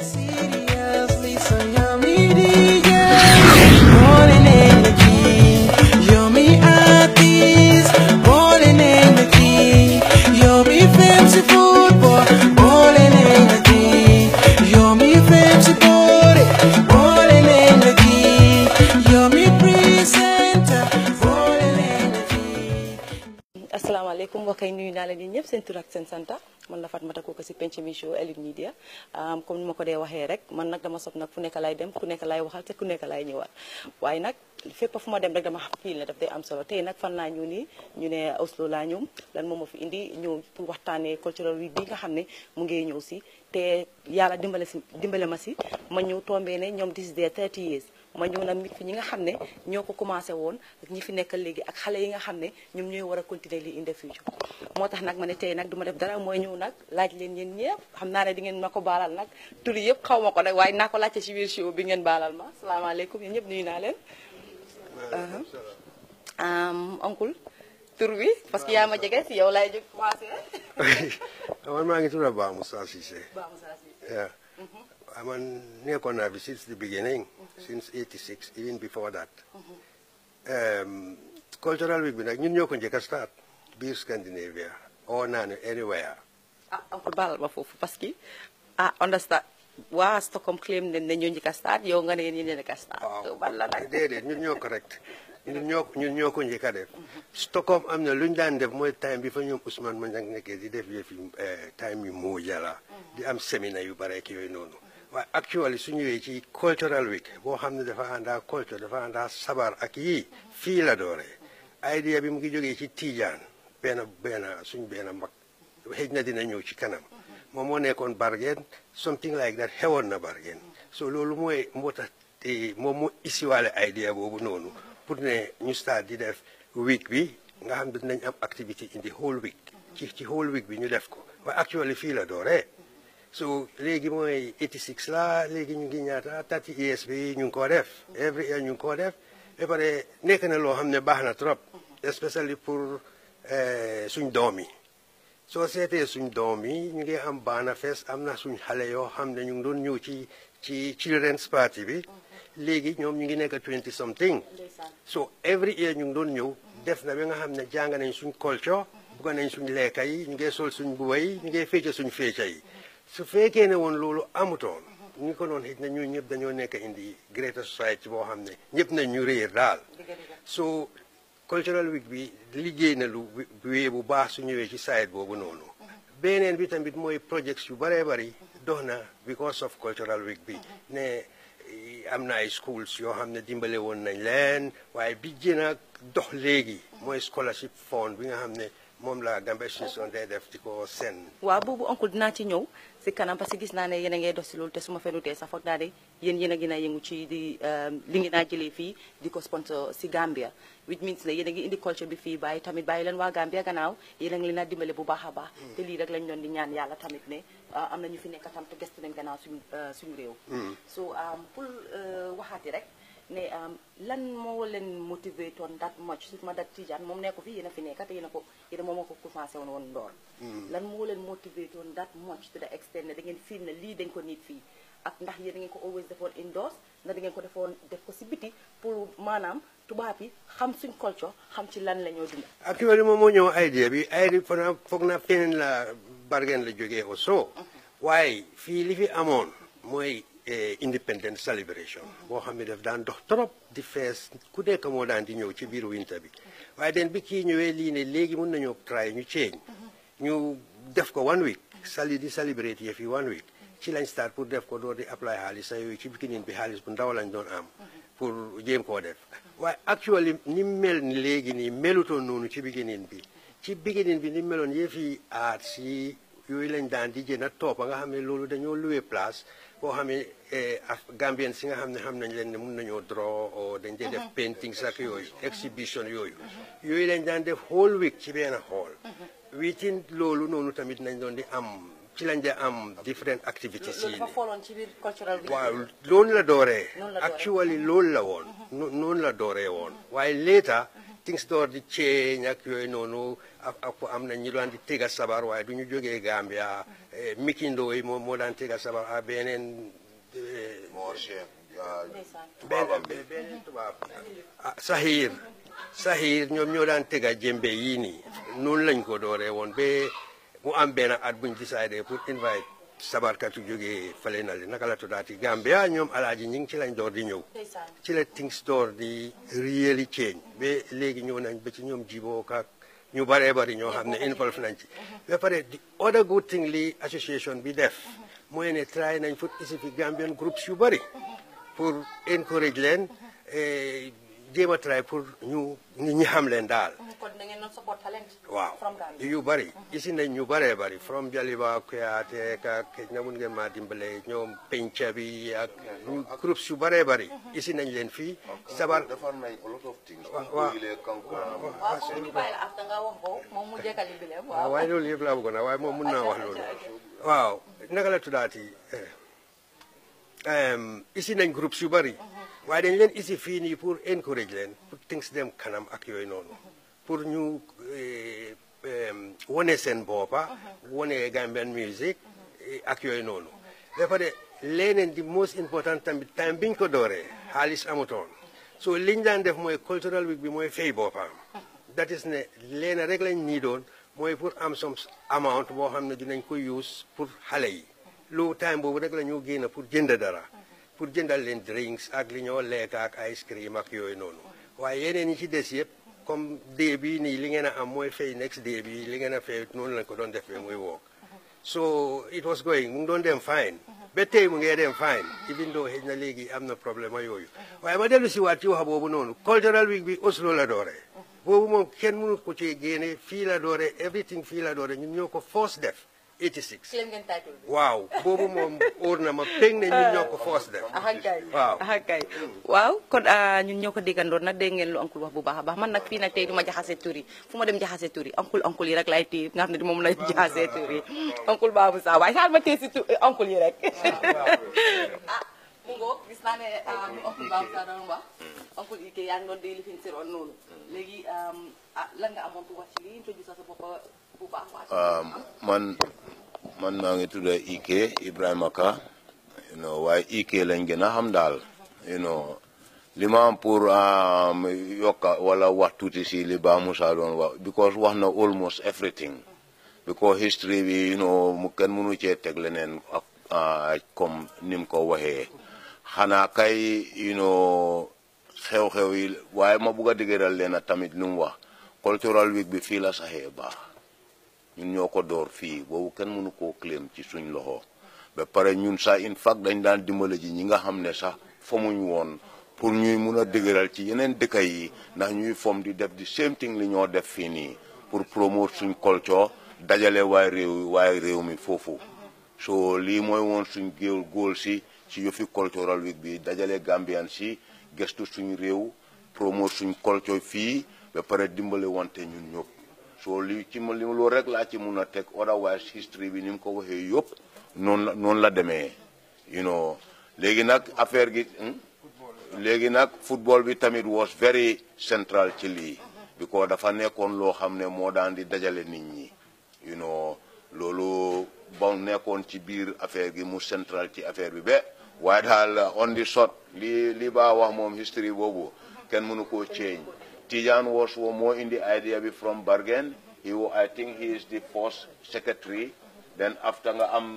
Seriously, so yummy, yeah. Morning energy, yummy artist. Morning energy, yummy fancy food, boy. Morning energy, yummy fancy body. Morning energy, yummy presenter. Morning energy. asalaamaaleykum mbokk yi nuyu naa leen yéen ñëpp seen tur ak seen santa man la Fatoumatta Coker si penc mi show Elite Media comme ni ma ko dee waxee rek man nag dama sob nag fu nekk lay dem ku nekk lay waxal te ku nekk lay ñëwaat waaye nag fépp fu ma dem rek dama fiil ne daf day am solo tey nag fan laa ñëw nii ñu ne Oslo laa ñëw lan moom ma fi indi ñëw pour waxtaanee cultural week bi nga xam ne mu ngi ñëw si te yàlla dimbale si dimbale ma si ma ñëw tombee ne ñoom this is their 30 years ma ñëw nag mit fi ñi nga xam ne ñoo ko commencé woon ak ñi fi nekkal léegi ak xale yi nga xam ne ñoom ñooy war a continuer lii in the future moo tax nag ma ne tey nag du ma def dara mooy ñëw nag laaj leen yéen ñëpp xam naa ne di ngeen ma ko baalal nag tur yëpp xaw ma ko nag waaye naa ko laajte ci biir show bi ngeen baalal ma salaamaaleykum yéen ñëpp nuyu naa leen oncle tur bi parce que yaa ma jege si yow laay jóg commencé man maa ngi tudd Ba Moussa Cissé. Ba Moussa Cissé. Yeah. man nekkoon naa fi since the beginning. since 86 even before that. Um, cultural week bi nag ñun ñoo ko njëkk a start biir Scandinavia oo naa ne anywhere. ah oncle baalal ma foofu parce que ah understand waa Stockholm claim ne ne ñoo njëkk a start yow nga ne yéen ñoo njëkk a start waaw bal la nag déedéet ñun ñoo correct ñun ñoo ñun ñoo ko njëkk a def. Stockholm am na lu ñu daan def mooy time bi fa ñoom Ousmane Manjang nekkee di def yëf yi time yu moo jala di am séminaire yu bare ak yooyu noonu. waaye actually su ñëwee ci cultural week boo xam ne dafa àndaa culture dafa àndaa sabar ak yii fii la dooree idea bi mu ngi jógee ci Tijaan benn benn suñ benn mag xëj na dina ñëw ci kanam moom moo nekkoon Bargen something like that xewoon na Bargen so loolu mooy moo tax moom moo isiwaale idea boobu noonu pour ne ñu start di def week bi nga xam ne dinañ am activité in the whole week ci ci whole week bi ñu def ko waaye actually fii la dooree so léegi mooy 86 la léegi ñu ngi ñaata 30 years bi ñu ngi koo def every year ñu ngi koo def ba pare nekk na loo xam ne baax na trop especially pour suñ doom yi soo seetee suñ doom yi ñu ngi am baana fees am na suñ xale yoo xam ne ñu ngi doon ñëw ci ci children's party bi léegi ñoom ñu ngi nekk 20 something so every year ñu ngi doon ñëw def na ba nga xam ne jàng nañ suñ culture bugga nañ suñ lekka yi ñu ngi sol suñ buba yi ñu ngi féeca suñ féeca yi su fekkee ne woon loolu amutoon ñu ko doon xëj na ñu ñëpp dañoo nekk indi greater society boo xam ne ñëpp nañ ñu réer daal so cultural week bi liggéey na lu wee bu baax su ñëwee ci side boobu noonu beneen bi tamit mooy projects yu bëree bëri dox na because of cultural week bi ne am na ay schools yoo xam ne dimbale woon nañ leen waaye bi gën a dox léegi mooy scholarship fund bi nga xam ne moom la Gambia Association day def di ko seen waaw boobu oncle dinaa ci ñëw si kanam parce que gis naa ne yéen a ngay dox si loolu te su ma fenutee sax foog naa ne yéen yéen a gën a yëngu ci di li ngeen a jëlee fii di ko sponsor si Gambia which means ne yéen a ngi indi culture bi fii bàyyi tamit bàyyi leen waa Gambia gannaaw yéen a ngi leen a dimbale bu baax a baax te lii rek lañ doon di ñaan yàlla tamit ne am na ñu fi nekk tam te gestu nañ gannaaw suñu suñu réew so pour waxaati rek ne lan moo leen motivé toon that much surtout ma dat Tijaan moom nekko fi yéen a fi nekk te yéen a ko yéen a moom moo ko commencé woon woon ndoor lan moo leen motivé toon that much to the extent ne da ngeen fiil ne lii dañ ko nit fii ak ndax yéen da ngeen ko always defoon indoors ndax da ngeen ko defoon def ko si biti pour maanaam tubaab yi xam suñ culture xam ci lan la ñoo dund actually moom moo ñëw idea bi idea foog naa foog naa feneen la bargen la jógee au soo waaye fii li fi amoon mooy independence celebration boo xam ne daf daan dox trop di fees ku nekk moo daan di ñëw ci biir winter bi waaye den bi kii ñëwee lii ne léegi mun nañoo try ñu change ñu def ko one week sali di celebrate yëf yi one week ci lañ start pour def ko door di apply xaalis sa yooyu ci beginning bi xaalis bu ndaw lañ doon am pour jéem koo def waaye actually ni mel ni léegi nii melutoon noonu ci beginning bi ci beginning bi ni meloon yëf yi aat si yooyu lañ daan di jënd toppa nga xam ne loolu dañoo loué place boo xam ne Gambien si nga xam ne xam nañ leen ne mun nañoo draw o dañ dee def painting sax yooyu exhibition yooyu yooyu lañ daan def whole week ci benn hall wiitin loolu noonu tamit nañ doon di am ci lañ dee am different activities yi dafa fooloon ci biir cultural bi waaw loolu la dooree Noonu la dooree. actually loolu la woon no- noonu la dooree woon waaye later things door di change ak yooyu noonu ak ak am na ñi daan di tega sabar waaye du ñu jógee Gambia Mikindo yi moom moo daan tega sabar a beneen eh, Mor Cheikh ah, benn tubaabam bi. beneen tubaab ah Sahir Sahir ñoom ñoo daan tega jembe yii nii noonu lañ ko dooree woon ba mu am benn at buñ décidé pour invite sabarkatu jógee fële na le naka la tuddaati Gambia ñoom alaaji ñi ngi ci lañ door di ñëw ci la things door di really change ba léegi ñëw nañ ba ci ñoom jiboo ak ñu baree bari ñoo xam ne involve nañ ci ba pare di other good thing li association bi def mooy ne try nañ fut isi fi Gambian groups yu bari pour encourage leen eh, jéem a try pour ñu ñu ñi xam leen daal kon da ngeen doon support talent waaw from Gambia yu bari isi nañ ñu baree bari from Jaliba Kuyate ak na mun ngeen maa dimbale ñoom penca bi ak ñu groups yu baree bari isi nañ leen fii sabar defar nañ a lot of things. Wa- Ku wa- koyle kankurang. waaw foofu ñu bàyyi la after nga wax ko moom mu jekkali bi leen waaw waaw waaye loolu yëpp laa bëggoon a waaye moom mun naa wax loolu waaw naka la tuddaati eh, em, isi nañ groupes yu bari waaye dañ leen isi fii nii pour encourage leen pour things dem kanam ak yooyu noonu pour ñu eh, em, wone seen boppa wone Gambian music eh, ak yooyu noonu ba pare leneen di most important tamit time biñ ko dooree xaalis amutoon so liñ daan def mooy cultural week bi mooy fay boppam that is ne leena rek lañ nii doon mooy pour am some amount boo xam ne dinañ ko use pour xale yi lu time boobu rek la ñu génn pour jënd dara pour jëndal leen drinks ak li ñoo lekk ak ice cream ak yooyu noonu waaye yeneen yi ci des yëpp comme dee bi nii li ngeen a am mooy fay next day bi li ngeen a fay noonu lañ ko doon defee muy wook so it was going mu ngi doon dem fine ba tey mu ngee dem fine even though xëy na léegi am na problème ak yooyu waaye ma dellu si waat ci wax boobu noonu cultural week bi Oslo la dooree boobu moom kenn mënu ko ci génne fii la dooree everything fii la dooree ñun ñoo ko force def 86 claim ngeen title bi waaw boobu moom óor na ma pég ne ñun ñoo ko force def ahankay waaw ahankay waaw kon ah, ñun ñoo ko déggandoon nag dégg ngeen lu oncle wax bu baax a baax man nag fii nag tey du ma jaxase tur yi fu ma dem jaxase tur yi oncle oncle yi rek laay téye nga xam ne di moom lay jaxase tur yi oncle Babou Sarr waaye xaar ma téye si tur oncle yi rek ah mu ngoo gis naa ne ah, lu oncle Babou Sarr doon wax oncle yi kay yaa ngi doon di lifin si roon noonu léegi ah lan nga amoon pour wax ci lii introduce sa bopp bu baax waa Um, man man maa ngi tudd Ike Ibrahima Ka you know waaye Ike lañ gën a xam daal you know li ma am pour um, yokka wala wax tuuti si li Ba Musa doon wax because wax na almost everything because history bi you know mu kenn mënu cee teg leneen ak ah, comme ni mu ko waxee xanaa kay you know xew-xew yi waaye ma bugg a dëgëral leen tamit lu mu wax cultural week bi fii la saxee baax ñun ñoo ko door fii boobu kenn mënu koo claim ci suñ loxo ba pare ñun sax in fact dañ daan dimbale ji ñi nga xam ne sax fomuñ woon pour ñuy mun a dëgëral ci yeneen dëkka yi ndax ñuy fom di def di same thing li ñoo def fii nii pour promote suñ culture dajale waay réew waay réew mi foofu so lii mooy woon suñ géew góol si ci yëfi cultural week bi dajale Gambian si gestu suñ réew promote suñ culture fii ba pare dimbale wante ñun ñëpp so li ci ma li loolu rek laa ci mun a teg otherwise history bi ni mu ko waxee yëpp noonu la noonu la demee you know léegi nag affaire gi hmm? léegi nag football bi tamit was very central ci lii because dafa nekkoon loo xam ne moo daan di dajale nit ñi you know loolu ba nekkoon ci biir affaire gi mu central ci affaire bi ba waaye daal on the shot li li baa wax moom history boobu kenn mënu koo change Tijan was wo more in the idea be from Bergen. He, wa- I think he is the first secretary. Then after nga am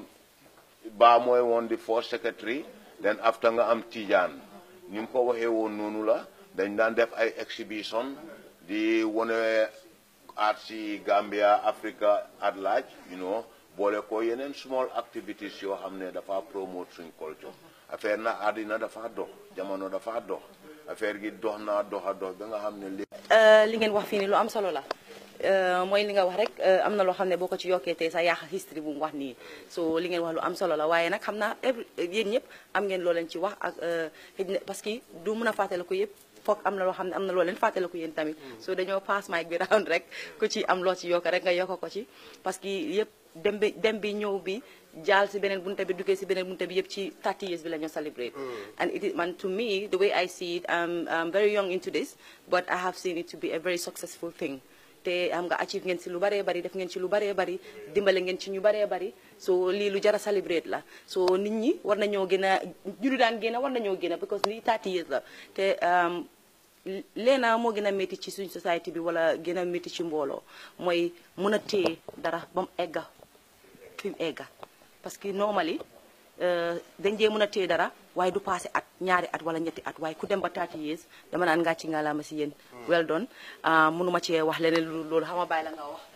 Ba mooy woon the first secretary. Then after nga am Tijan. Ni mu ko waxee woon noonu la dañ daan def ay exhibition di wone art si Gambia Africa at large you know boole ko yeneen small activities yoo xam ne dafa promote suñ culture affaire na àddina dafa dox jamono dafa dox affaire gi dox naa dox a dox ba nga xam ne li li ngeen wax fii nii lu am solo la Euh, mooy li nga wax rek euh, am na loo xam ne boo ko ci yokkee tey sa yaaxa history bu mu wax nii so li ngeen wax lu am solo la waaye nag xam naa every yéen ñëpp am ngeen loo leen ci wax ak euh, xëj na parce que du mun a fàttale ko yëpp foog am na loo xam ne am na loo leen fàttale ko yéen tamit so dañoo pass mic bi round rek ku ci am loo ci yokk rek nga yokk ko ci parce que yëpp dem bi dem bi ñëw bi jaal si beneen bunta bi duggee si beneen bunta bi yëpp ci 30 years bi la ñu celebrate and it is man to me the way I see it I'm, I'm very young into this but I have seen it to be a very successful thing te am nga achieve ngeen si lu baree bari def ngeen ci lu baree bari dimbale ngeen ci ñu baree bari so lii lu jara celebrate la so nit ñi war nañoo gën a ñu lu daan génn war nañoo génn because lii 30 years la te leena moo gën a métti ci suñ société bi wala gën a métti ci mbooloo mooy mun a téye dara ba mu egga fi mu egga parce que normally dañ dee mën a téye dara waaye du passé at ñaari at wala ñetti at waaye ku dem ba 30 years dama naan ngaa ci ngalaama si yéen well done mënuma cee wax leneen lu loolu xama bàyyi la nga wax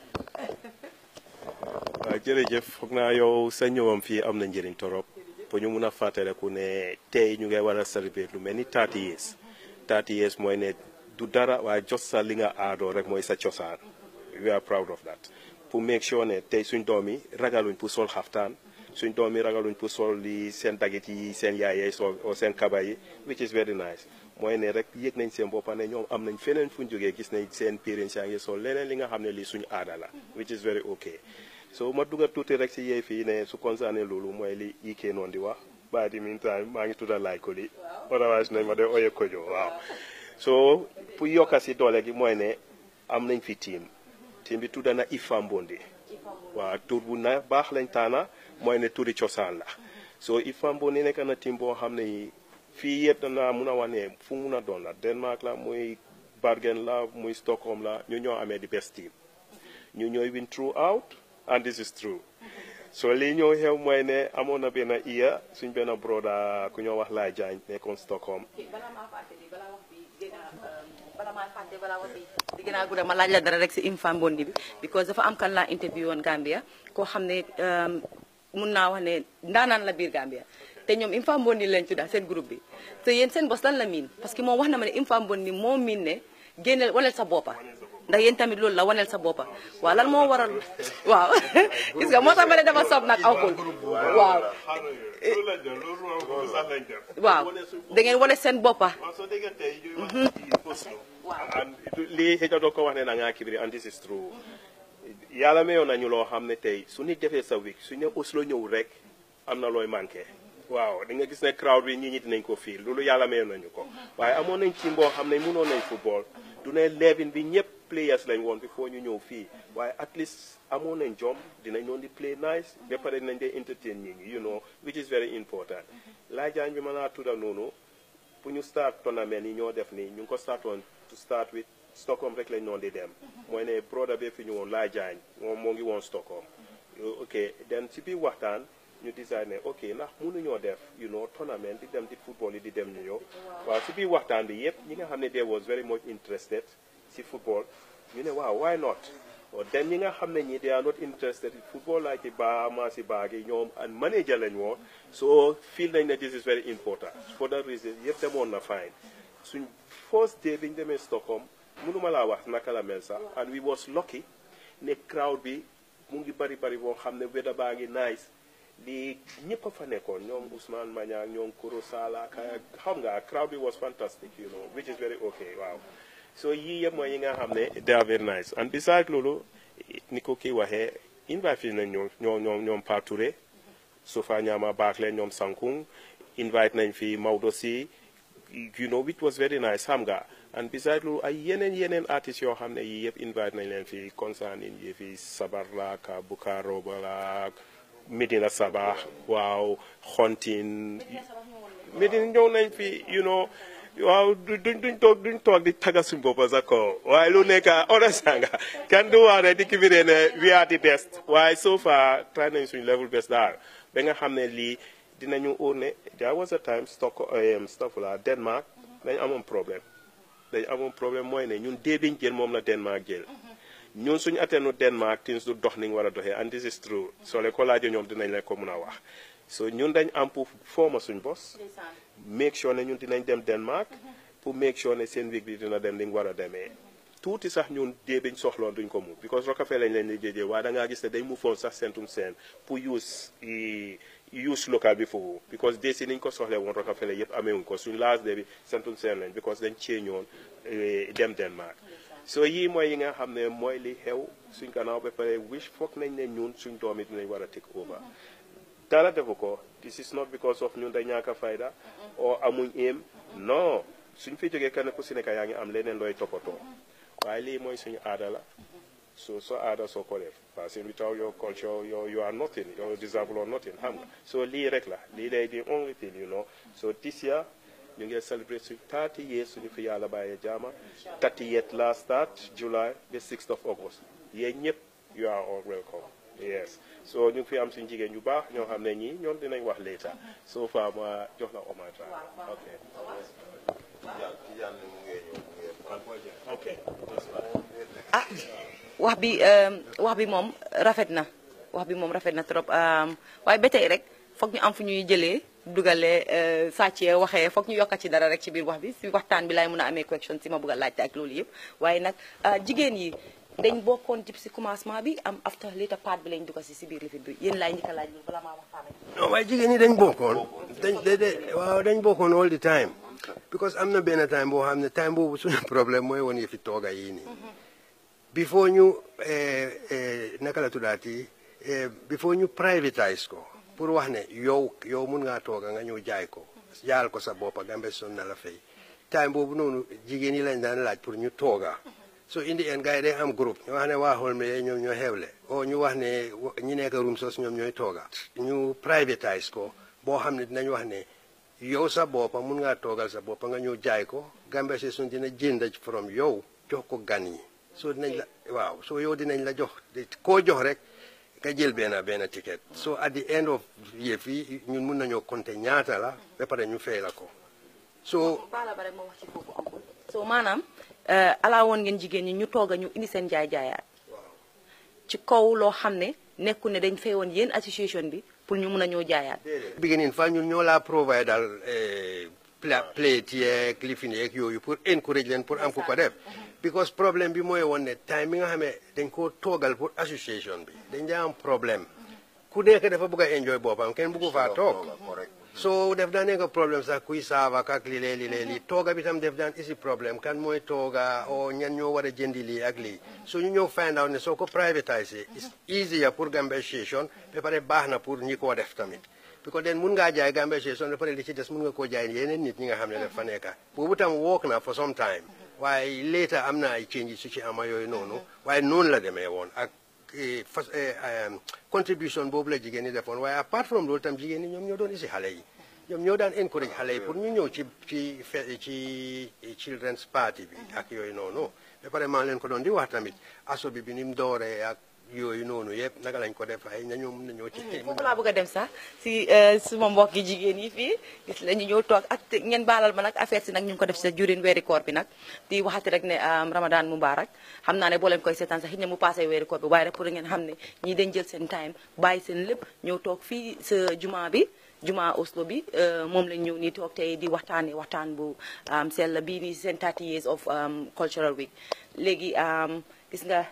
waaw jërëjëf foog naa yow sa ñëwam fii am na njëriñ torop pour ñu mun a fàttaleku ne tey ñu ngay war a célébrer lu mel ni 30 years 30 years mooy ne du dara waaye jos sa li nga aadoo rek mooy sa cosaan we are proud of that pour make sure ne tey suñ doom yi ragaluñ pour sol xaftaan suñ doom yi ragaluñ pour sol li seen dagit yi seen yaay yi sol o seen kaba yi which is very nice mooy ne rek yëg nañ seen boppa ne ñoom am nañ feneen fu ñu jógee gis nañ seen parents yaa ngi sol leneen li nga xam ne lii suñu aada la which is very okay so ma dugga tuuti rek si yee fii ne su concerné loolu mooy li ikee noonu di wax by the meantime maa ngi tudda laay ko li otherwise nañ ma de oye kojo waaw so pour yokka si doole gi mooy ne am nañ fi team team bi tudda na Ifa Mbondi waaw tur bu na baax lañ taana mooy ne turi cosaan la so Ifa Mbondi nekk na team boo xam ne fii yëpp danaa mun a wax ne fu mun a doon la Denmark la muy Bergen la muy Stockholm la ñu ñoo amee di best team ñu ñooy win throughout and this is true so lii ñëw xew mooy ne amoon na benn iya suñ benn broda ku ñoo wax laay jaañ nekkoon Stockholm balaa maa fàtte bi balaa wax bi gën a balaa maa fàtte balaa wax bi di gën a gudda ma laaj la dara rek si Ifa Mbondi bi because dafa am kan laa interview woon Gambia koo xam ne mun naa wax ne ndaanaan la biir Gambia te ñoom Ifa Mbondi lañ tudda seen groupe bi te yéen seen bos lan la miin parce que moom wax na ma ne Ifa Mbondi moo miin ne génneel waneel sa boppa ndax yéen tamit loolu la waneel sa boppa waaw lan moo waral waaw gis nga moo tax ma ne dafa soob nag awkul waaw waaw da ngeen wane seen boppa waaw soo déggee tey ñuy wax ci Oslo and lii xëy na doo ko wax ne da ngaa kibiri and this is true yàlla mayoon nañu loo xam ne tey su nit defee sa week su ne Oslo ñëw rek am na looy manqué waaw di nga gis ne crowd bi ñi ñi dinañ ko fiil loolu yàlla mayoon nañu ko waaye amoon nañ ci mboo xam ne mënoon nañ football du ne level bi ñëpp players lañ woon before ñu ñëw fii waaye at least amoon nañ jom dinañ doon di play nice ba pare dinañ dee entertain ñi ñi you know which is very important laajaañ bi mën naa tudda noonu pour ñu start tournament yi ñoo def nii ñu ngi ko start woon to start with Stockholm rek lañ noon di dem mooy ne broda bee fi ñu woon laajaañ moom moo ngi woon Stockholm ok then si biir waxtaan ñu decide ne ok ndax mënuñoo def you know tournament di dem di football yi di dem ñu ñëw waaw si biir waxtaan bi yëpp ñi nga xam ne they was very much interested si football ñu ne waaw why not dem ñi nga xam ne ñi they are not interested in football like i baa maa si baa gi ñoom and manager lañ woon so feel nañ ne this is very important for that reason yëpp demoon na fine suñ first day biñ demee Stockholm mënuma laa wax naka la mel sax and we was lucky ne crowd bi mu ngi bari bari boo xam ne weather baa ngi nice lii ñëpp a fa nekkoon ñoom Ousmane Maña ñoom Koro Sala ka xam nga crowd bi was fantastic you know which is very okay waaw so yii yëpp mooy yi nga xam ne they are very nice and besides loolu ni ko kii waxee invite nañ ñoom ñoom ñoom ñoom Pa Touré Sofa Ñaama Baakle ñoom Sankung invite nañ fi Maodo si you know which was very nice xam nga and besides loolu ay yeneen yeneen artistes yoo xam ne yii yëpp invite nañ leen fi concerning yi fi Sabar la ka Buka Roba la Medina Sabah waaw xontin Medina ñëw nañ fi you know waaw duñ duñ toog duñ toog di taga suñ boppa sax ko waaye lu nekk understand nga kenn du wax ne di kibiree ne we are the best waaye so far try nañ suñ level best daal ba nga xam ne lii dinañu óor ne there was a time stock stuff la Denmark dañ amoon problème dañ amoon problème mooy ne ñun dee biñ jël moom la Denmark jël ñun suñu atteenu Denmark things du dox ni nga war a doxee and this is true soo leen ko laajee ñoom dinañ leen ko mun a wax so ñun dañ am pour forma suñ bos make sure ne ñun dinañ dem Denmark pour make sure ne seen week bi dina dem li nga war a demee tuuti sax ñun dee biñ soxloon duñ ko mu because Rockefeller lañ leen di jéjee waaye da ngaa gis ne dañ mu foon sax sentum seen pour use use local bi foofu because dee si niñ ko soxlee woon Rockefeller yëpp ameewuñ ko suñ last day bi sentum seen lañ because dañ cee ñoon dem Denmark so yii mooy yi nga xam ne mooy li xew suñ gannaaw ba pare wish foog nañ ne ñun suñ doom yi dinañ war a take over dara defu ko this is not because of ñun da ñaaka fayda o amuñ aim non suñ fi jógee kenn ku si nekk yaa ngi am leneen looy toppatoo waaye lii mooy suñu aada la so so aada soo ko def parce que without your culture you, you are nothing you deserve or nothing xam nga so lii rek la lii lay the only thing you know so this year ñu ngi celebrate suñu 30 years suñu fi yàlla bàyyee jaama 30 years last start July the 6th of August yéen ñëpp you are all welcome yes so ñu ngi fi am suñu jigéen ñu baax ñoo xam ne ñii ñoom dinañ wax later so far ma jox la hommage ok ok ah wax bi wax bi moom rafet na wax bi moom rafet na trop waaye ba tey rek foog ñu am fu ñuy jëlee dugalee sàccee waxee foog ñu yokkat ci dara rek ci biir wax bi si waxtaan bi laay mën a amee question si ma bëgg a laajte ak loolu yëpp waaye nag jigéen yi dañ bokkoon ci si commencement bi am after later part bi lañ dugg si si biir lifit bi yéen laay njëkk a laaj loolu balaa maa waxtaan ak non waaye jigéen ñi dañ bokkoon dañ de de waaw dañ bokkoon all the time because am na benn time boo xam ne time boobu suñu problème mooy woon yëfi tooga yii nii before ñu naka la tuddaati before ñu privatise ko pour wax ne yow yow mun ngaa tooga nga ñëw jaay ko jaal ko sa boppa gambe son na la fay time boobu noonu jigéen yi lañ daan laaj pour ñu tooga so indi en gars yi day am groupe ñu wax ne waa xool me ñoom ñoo xewle o ñu wax ne ñi nekk room sos ñoom ñooy tooga ñu privatise ko boo xam ne dinañ wax ne yow sa boppa mun ngaa toogal sa boppa nga ñëw jaay ko gambe si sun dina jënd from yow jox ko gan yi so dinañ la waaw so yow dinañ la jox koo jox rek nga jël benn benn ticket so at the end of yëf yi ñun mun nañoo compter ñaata la ba pare ñu fay la ko so baala ba rek ma wax ci foofu amul so maanaam alaa woon ngeen jigéen ñi ñu toog a ñu indi seen jaay jaayaat ci kaw loo xam ne nekku ne dañ fay woon yéen association bi pour ñu mun a ñoo jaayaat beginning fa ñun ñoo laa provide daal plate yeeg lifin yeeg yooyu pour encourage leen pour am ku ko def because problème bi mooy woon ne time bi nga xamee dañ koo toogal pour association bi dañ daa am problème ku nekk dafa bëgg a enjoy boppam kenn bëggu faa toog so def daan nekk problème sax kuy saava ak li lee li lee lii tooga bi tam def daan isi problème kan mooy tooga o ñan ñoo war a jëndi lii ak lii so ñu ñëw find out ne soo ko privatise is easier pour Gambia Station ba pare baax na pour ñi koo def tamit because den mun ngaa jaay Gambia Station ba pare li ci des mun nga koo jaay yeneen nit ñi nga xam ne dafa nekka boobu tam wook na for some time waaye later am na ay change su ci ama yooyu noonu waaye noonu la demee woon ak fas contribution boobu la jigéen ñi defoon waaye apart from loolu tam jigéen ñi ñoom ñoo doon isi xale yi ñoom ñoo daan encourage xale yi pour ñu ñëw ci ci fe ci children's party bi ak yooyu noonu ba pare maa leen ko doon di wax tamit aso bi bi ni mu dooree ak yooyu noonu yëpp naka lañ ko def ay na ñoom na ñoo ci foofu laa bëgg a dem sax si suma mbokki jigéen yi fii gis la ñu ñëw toog ak ngeen baalal ma nag affaire si nag ñu ngi ko def si jurin weeri koor bi nag di waxati rek ne ramadan mubarak xam naa ne boo leen koy seetaan sax xëy na mu passé weeri koor bi waaye rek pour ngeen xam ne ñii dañ jël seen time bàyyi seen lépp ñëw toog fii sa juma bi juma Oslo bi moom lañ ñëw nii toog tey di waxtaanee waxtaan bu sell bii nii seen 30 years of cultural week léegi gis nga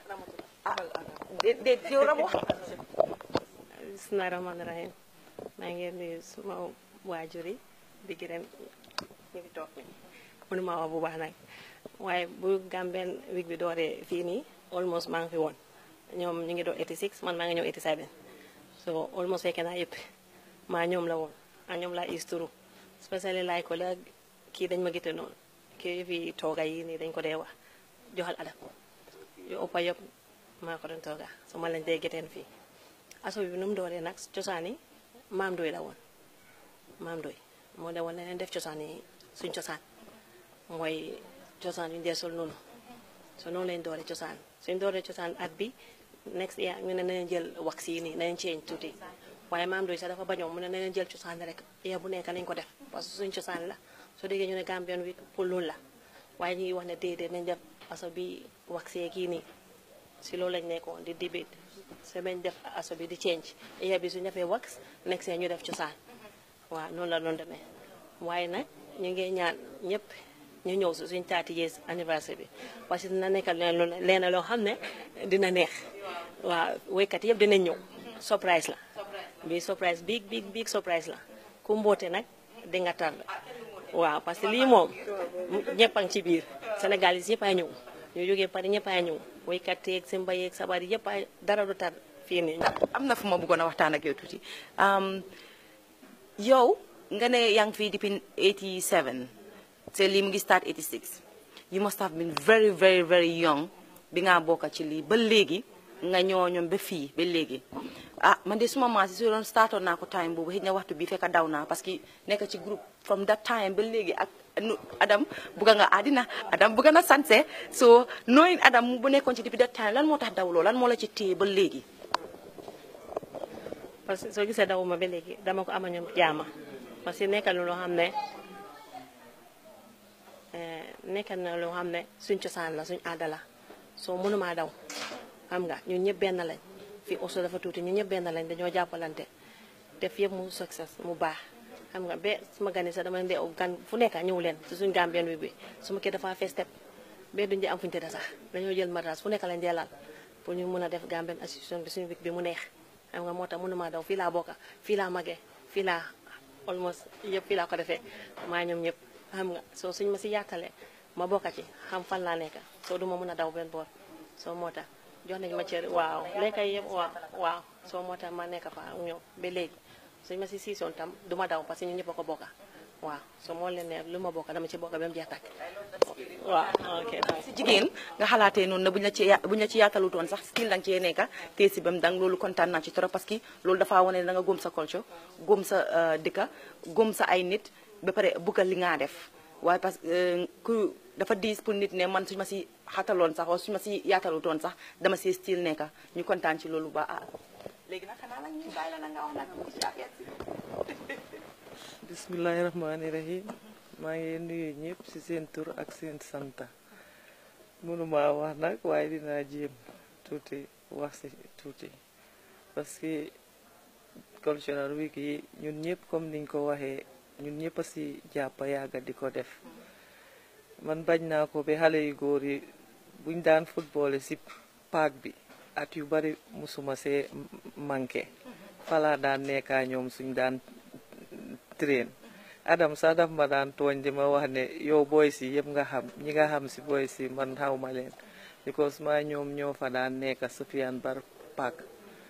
de de yow ram wax bismillahi rahmaani rahim maa ngi nuyu suma waajur yi di gërëm ñu ngi toog ni mënuma wax bu baax nag waaye bu Gambian week bi dooree fii nii almost maa ngi fi woon ñoom ñu ngi doon 86 man maa ngi ñëw 87 so almost fekkee naa yëpp maa ñoom la woon a ñoom laa isturu spécially laay ko la kii dañ ma gite noonu kii fi tooga yi nii dañ ko dee wax joxal adab yu ëppa yëpp maa ko doon tooga so ma lañ dee geteen fii aso bi nu mu dooree nag cosaan yi maam doy la woon maam doy moo de woon leneen def cosaan yi suñ cosaan mooy cosaan yu ñu dee sol noonu so noonu lañ dooree cosaan suñ dooree cosaan at bi next year ñu ne nañ jël wax yi nii nañ change tuuti waaye maam doy sax dafa bañoon mu ne nañ jël cosaan rek year bu nekk nañ ko def parce que suñ cosaan la soo déggee ñu ne Gambian week pour loolu la waaye ñu ngi wax ne déedéet nañ def aso bi wax kii nii si loolu lañ nekkoon di debate se bañ def aso bi di change year bi su ñu defee wax next year ñu def cosaan waaw noonu la doon demee waaye nag ñu ngi ñaan ñëpp ñu ñëw si suñ 30 years anniversaire bi parce que dina nekkal leen leena loo xam ne dina neex waaw woykat yëpp dinañ ñëw surprise la bi surprise big big big surprise la ku mboote nag di nga tar waaw parce que lii moom ñëpp a ngi ci biir Sénégal yi yëpp ay ñëw ñu jógee Paris ñëpp ay ñëw woykat yeeg simba yeeg sabar yi yëpp ay dara du tar fii nii am na fu ma bëggoon a waxtaan ak yow tuuti um, yow nga ne yaa ngi fii depuis 87 te lii mu ngi start 86 you must have been very very very young bi nga bokka ci lii ba léegi nga ñoo ñoom ba fii ba léegi ah man de suma maas yi su doon startoon naa ko time boobu xëy na waxtu bi fekk daw naa parce que nekk ci groupe from that time ba léegi ak nu Adam bugga nga àddina Adam bugga na sanse so knowing Adam bu nekkoon ci depuis that time lan moo tax dawloo lan moo la ci téye ba léegi parce que soo gisee dawuma ba léegi dama ko ama ñoom jaama parce que nekkal na loo xam ne eh, nekkal na loo xam ne suñ cosaan la suñ aada la soo mënumaa daw xam nga ñun ñëpp benn lañ fii oso dafa tuuti ñun ñëpp benn lañ dañoo jàppalante def yëpp mu success mu baax xam nga ba suma gani sax dama leen dee gan fu nekk ñëw leen si suñ gambien wi bi suma kii dafa fees step ba duñ di am fuñu tëdd sax dañoo jël matras fu nekk lañ dee laal pour ñu mun a def gambien association bi suñu week bi mu neex xam nga moo tax mënumaa daw fii laa bokka fii laa magee fii laa almost yëpp fii laa ko defee maa ñoom ñëpp xam nga soo suñ ma si yaatalee ma bokka ci xam fan laa nekk soo duma mën a daw benn boor soo moo tax jox nañ ma cër waaw lekka yëpp waaw waaw soo moo tax ma nekk fa ak ñoom ba léegi suñ ma si siisoon tam du ma daw parce que ñu ñëpp a ko bokka waaw soo moo leen ne lu ma bokka dama ci bokka ba mu jeex tàkk waaw ok si jigéen nga xalaatee noonu ne buñ la ci ya- buñ la ci yaatalutoon sax still danga cee nekka tee si bam dang loolu kontaan naa ci trop parce que loolu dafa wane ne da nga góom sa culture góom sa euh, dëkka góom sa ay nit ba pare bugga li ngaa def waaye parce que euh, ku dafa diis pour nit ne man suñu ma si xataloon sax wala suñu ma si yaatalutoon sax dama si still nekka ñu kontaan ci loolu ba ah léegi nag xanaa nag ñu bàyyi la na nga wax nag ci affaire si bismillahi rahmaani rahim maa ngi nuyu ñëpp ci seen tur ak seen santa mënuma wax nag waaye dinaa jéem tuuti wax ci tuuti parce que cultural week yi ñun ñëpp comme niñ ko waxee ñun ñëpp a ci jàpp yàgga di ko def man bañ naa ko ba xale yu góor yi buñ daan football ci paak bi at yu bari musuma see manqué falaa daan nekkaa ñoom suñ daan train Adam sax daf ma daan tooñ di ma wax ne yow boy si yëpp nga xam ñi nga xam si boy si man xawma leen because maa ñoom ñoo fa daan nekk Sufiane Bar Park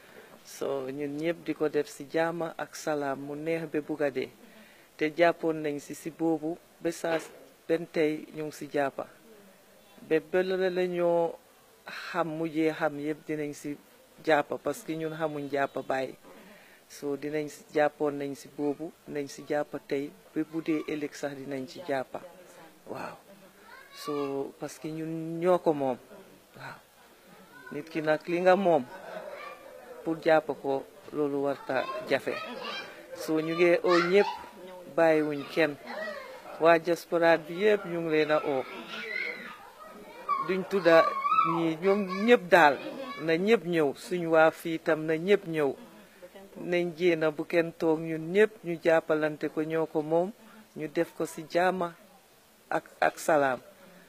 so ñun ñëpp di ko def si jaama ak salaam mu neex ba bugga dee te jàppoon nañ si si boobu ba saa benn tey ñu ngi si jàppa ba bële la ñoo xam mujjee xam yëpp dinañ si jàppa parce que ñun xamuñ jàppa bàyyi so dinañ si jàppoon nañ si boobu nañ si jàppa tey ba bu dee ëllëg sax dinañ ci jàppa waaw so parce que ñun ñoo ko moom waaw nit ki nag li nga moom pour jàpp ko loolu warta jafe so ñu ngi oo ñëpp bàyyiwuñ kenn waa diaspora bi yëpp ñu ngi leen a oo duñ tudda ñi ñoom ñëpp daal na ñëpp ñëw suñ waa fii tam na ñëpp ñëw nañ jéena bu kenn toog ñun ñëpp ñu jàppalante ko ñoo ko moom ñu def ko ci jaama ak ak salaam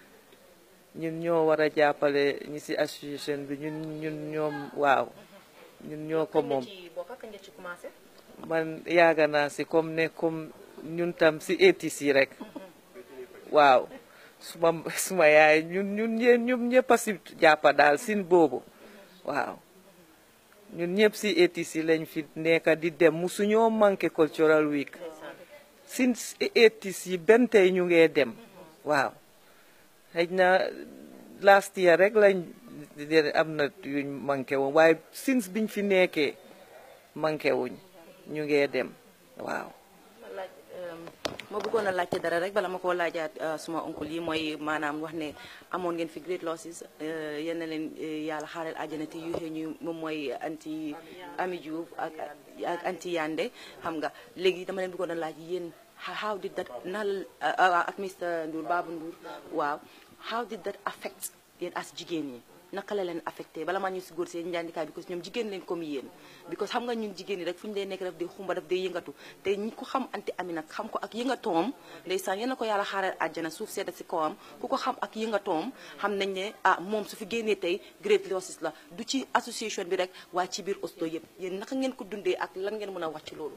ñun ñoo war a jàppale ñi ci association bi ñun ñun ñoom waaw ñun ñoo ko moom ci bokk kañ nga ci commencé man yaaga naa ci comme ne comme ñun tam ci étis yi rek waaw suma suma yaay ñun ñun ñeen ñun ñëpp a ci jàppa daal sin boobu waaw ñun ñëpp ci étis yi lañ fi nekka di dem musuñoo manqué cultural week sin étis yi benn tey ñu ngee dem waaw xëy na last year rek lañ am na yuñ manqué woon waaye since biñ fi nekkee manqué wuñ ñu ngee dem waaw ma laaj ma bëggoon a laajte dara rek bala ma koo laajaat suma oncle yi mooy maanaam wax ne amoon ngeen fi great losses yal na leen yàlla xaaral àjjana te yu xëy ñu moom mooy anti Ami Diouf ak ak anti Yande xam nga léegi dama leen bëggoon a laaj yéen how did that nal ak Mr Ndour Babou Ndour waaw how did that affect yéen as jigéen ñi naka la leen affecté bala maa ñu si góor seen njàndikaay because ñoom jigéen leen comme yéen because xam nga ñun jigéen ñi rek fu ñu dee nekk daf dee xumba daf dee yëngatu te ñi ko xam anti ami nag xam ko ak yëngatoom ndeysaan yéen a ko yàlla xaaral àjjana suuf sedda si kawam ku ko xam ak yëngatoom xam nañ ne ah moom su fi génnee tey great losses la du ci association bi rek waaye ci biir Oslo yëpp yéen naka ngeen ko dundee ak lan ngeen mën a wax ci loolu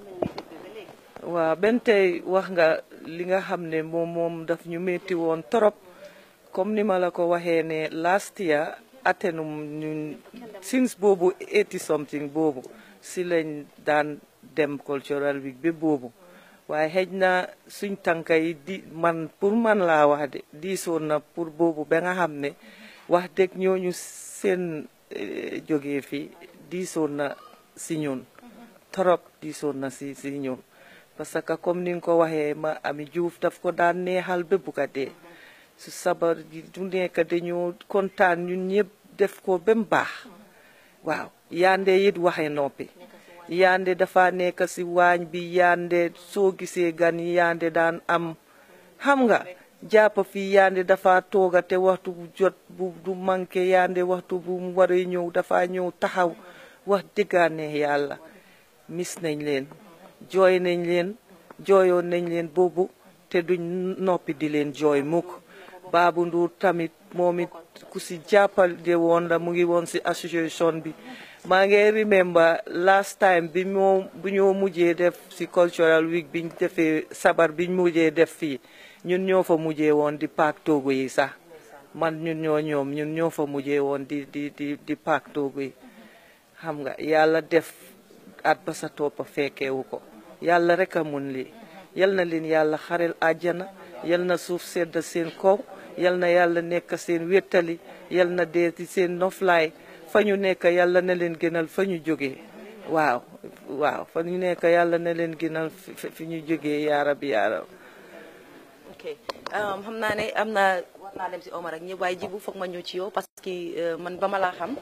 waaw benn tey wax nga li nga xam ne moom moom daf ñu metti woon trop comme ni ma la ko waxee ne last year attenum ñun since boobu eighty something boobu si lañ daan dem cultural week bi boobu waaye xëj na suñ tànka yi di man pour man laa wax de diisoon na pour boobu ba nga xam ne wax dëgg ñooñu seen jógee fi diisoon na si ñun trop diisoon na si si ñun parce que comme ni nga ko waxee ma ami Juuf daf ko daan neexal ba bugga dee su sabar gi du nekk dañoo kontaan ñun ñëpp def ko ba mu baax waaw yande it waxe noppi yande dafa nekk si waañ bi yande soo gisee gan yi yande daan am xam nga jàpp fii yande dafa tooga te waxtu bu jot bu du manqué yande waxtu bu mu waree ñëw dafa ñëw taxaw wax dëggaane yàlla mis nañ leen jooy nañ leen jooyoon nañ leen boobu te duñ noppi di leen jooy mukk Baabu Nduur tamit moom it ku si jàppale woon la mu ngi woon si association bi maa ngi remember last time bi moo bu ñoo mujjee def si cultural week biñ defee sabar biñ mujjee def fii ñun ñoo fa mujjee woon di paak toogu yi sax man ñun ñoo ñoom ñun ñoo fa mujjee woon di di di di paak toogu yi xam nga yàlla def at ba sa toppa fekkeewu ko yàlla rek a mun lii yal na leen yàlla xarel àjjana yal na suuf sedd seen kaw yal na yàlla nekk seen wéttali yal na dee ci seen noflaay fa ñu nekk yàlla na leen gënal fa ñu jógee waaw waaw fa ñu nekk yàlla na leen gënal fi ñu jógee yaarab yaarab ok xam naa ne am na war naa dem si Omar ak ñëpp waaye jibu foog ma ñëw ci yow parce que man ba ma laa xam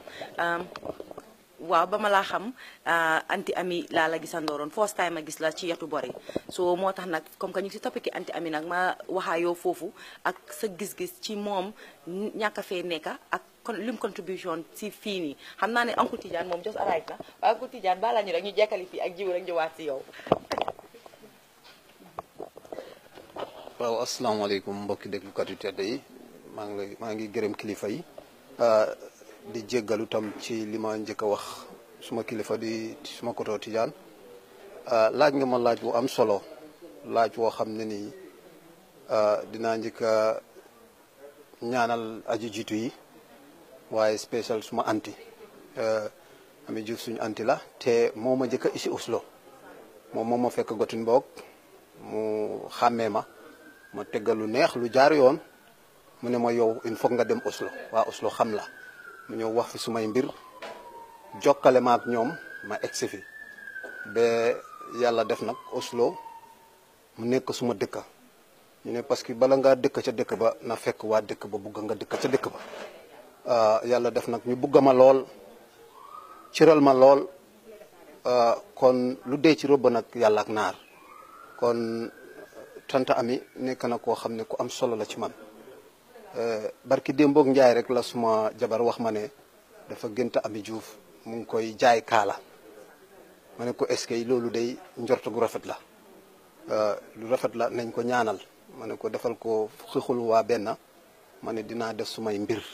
waaw ba ma laa xam anti ami laa la gisandooroon first time a gis la ci yetu bori so moo tax nag comme que ñu ngi si topic anti ami nag ma waxaa yow foofu ak sa gis-gis ci moom ñàkk a fee nekka ak kon lim contribution si fii nii xam naa ne Uncle Tidiane moom just arrive na waaye Uncle Tidiane balaa ñu rek ñu jekkali fii ak jiw rek ñëwaat si yow waaw asalaamaaleykum mbokki déglukat yu tedd yi maa ngi lay maa ngi gërëm kilifa yi di jéggalu tam ci li ma njëkk a wax suma kilifa di suma koto Tijaan laaj nga ma laaj bu am solo laaj woo xam ne nii dinaa njëkk a ñaanal aji jiitu yi waaye spécial suma anti ami Juuf suñu anti la te moo ma njëkk a isi Oslo moom moo ma fekk Gothenburg mu xàmmee ma ma teggal lu neex lu jaar yoon mu ne ma yow il faut nga dem Oslo waa Oslo xam la mu ñëw wax fi sumay mbir jokkale ma ak ñoom ma egsi fi ba yàlla def nag Oslo mu nekk suma dëkka ñu ne parce que bala ngaa dëkk ca dëkk ba na fekk waa dëkk ba bugg nga dëkk ca dëkk ba yàlla def nag ñu bugga ma lool ciral ma lool kon lu dee ci robb nag yàlla ak naar kon tanta ami nekk na koo xam ne ku am solo la ci man barki démboog njaay rek la suma jabar wax ma ne dafa gënta ami juuf mu ngi koy jaay kaala ma ne ko est-ce que loolu day njort gu rafet la lu rafet la nañ ko ñaanal ma ne ko defal ko xixul waa benn ma ne dinaa def sumay mbir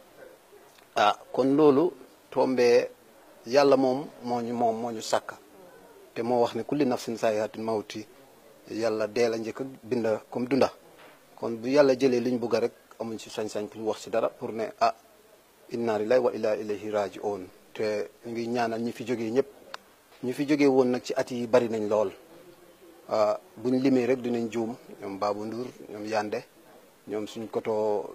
ah kon loolu tombee yàlla moom moo ñu moom moo ñu sàkk te moo wax ne kulli nafsin saayatin mawti yàlla dee la njëkk a bind comme dunda kon bu yàlla jëlee liñ bugg rek amuñ si sañ-sañ pour wax si dara pour ne ah inna lillahi wa inna ilayhi raji'un te ñu ngi ñaanal ñi fi jógee ñëpp ñi fi jógee woon nag ci at yi bari nañ lool buñ limee rek dinañ juum ñoom Babou Ndour ñoom Yande ñoom suñ koto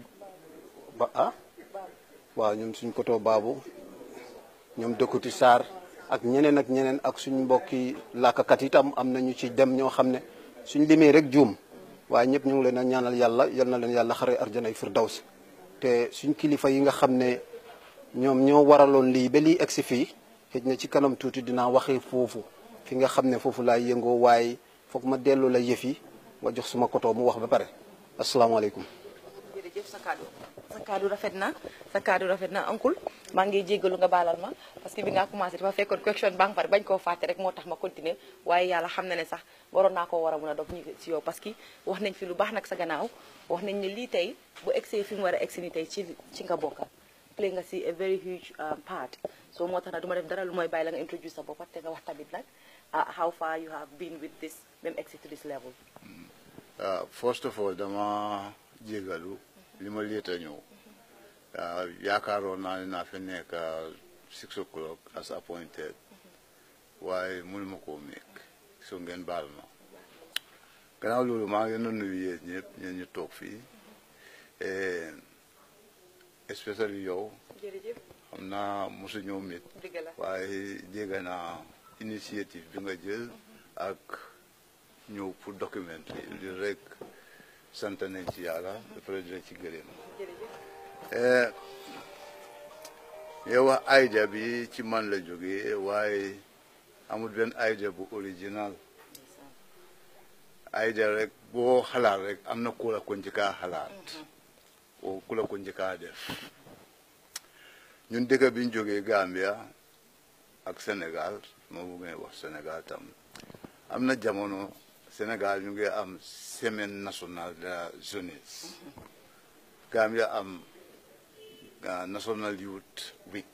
ba ah waaw ñoom suñ koto Babou ñoom dëkkuti Sarr ak ñeneen ak ñeneen ak suñ mbokki làkkakat itam am na ñu ci dem ñoo xam ne suñ limee rek juum waaye ñëpp ñu ngi leen a ñaanal yàlla yal na leen yàlla xare arjanay firdaws te suñ kilifa yi nga xam ne ñoom ñoo waraloon lii ba lii egsi fii xëj na ci kanam tuuti dinaa waxee foofu fi nga xam ne foofu laay yëngoo waaye foog ma delloo la yëf yi nga jox suma koto mu wax ba pare asalaamaaleykum jërëjëf sa kaddu sa kaddu rafet na sa kaddu rafet na uncle maa ngi jéggalu nga baalal ma parce que bi nga commencé dafa fekkoon question ba nga pare bañ koo fàtte rek moo tax ma continuer waaye yàlla xam na ne sax waroon naa koo war a mun a dog ñu si yow parce que wax nañ fi lu baax nag sa gannaaw wax nañ ne lii tey bu egsee fi mu war a egsi ni tey ci ci nga bokka play nga si a very huge part so moo tax nag du ma def dara lu mooy bàyyi la nga introduce sa bopp te nga wax tamit nag how far you have been with this même egsi to this level first of all dama jégalu li ma léeta ñëw ah, yaakaaroon naa ne naa fi nekk ah, six o'clock as appointed waaye mënuma koo meek so ngeen baal ma gannaaw loolu maa ngi leen di nuyu yéen ñëpp ñeen ñu toog fii eh, especially yow jërëjëf xam naa mosu ñëw mit dëgg la waaye dégg naa initiative bi nga jël ak ñëw pour document li rek sant nañ ci yàlla ba pare di la ci gërëm Eh, yow wax idea bi ci man la jógee waaye amul benn idea bu original idea rek boo xalaat rek am na ku la ko njëkkaa xalaat o ku la ko njëkkaa def ñun dëkk bi ñu jógee Gambia ak Sénégal ma bëggee wax Sénégal tam am na jamono Sénégal ñu ngi am semaine nationale de la jeunesse Gambia am ah, National Youth Week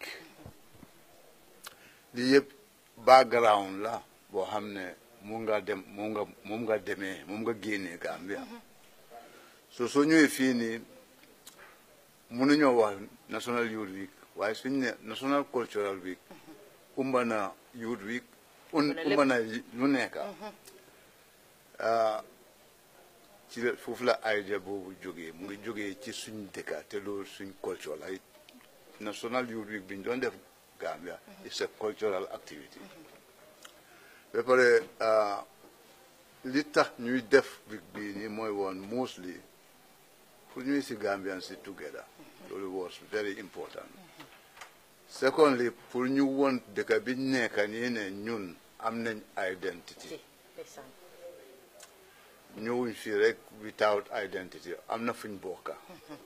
lii yëpp background la boo xam ne moom nga dem moom nga moom nga demee moom nga génnee Gambia so soo ñëwee fii nii mënuñoo wax National Youth Week waaye suñ ne National Cultural Week umba na Youth Week un umba na lu nekk ah, ci la foofu la idea boobu jógee mu ngi jógee ci suñ dëkka te loolu suñ culture la National Youth Week bi ñu doon def Gambia it's a cultural activity ba pare ah, li tax ñuy def week bii nii mooy woon mostly pour ñuy si Gambian si together loolu was very important secondly pour ñu won dëkk bi ñu nekk nii ne ñun am nañ identity ndeysaan ñëwuñ fii rek without identity am na fuñ bokka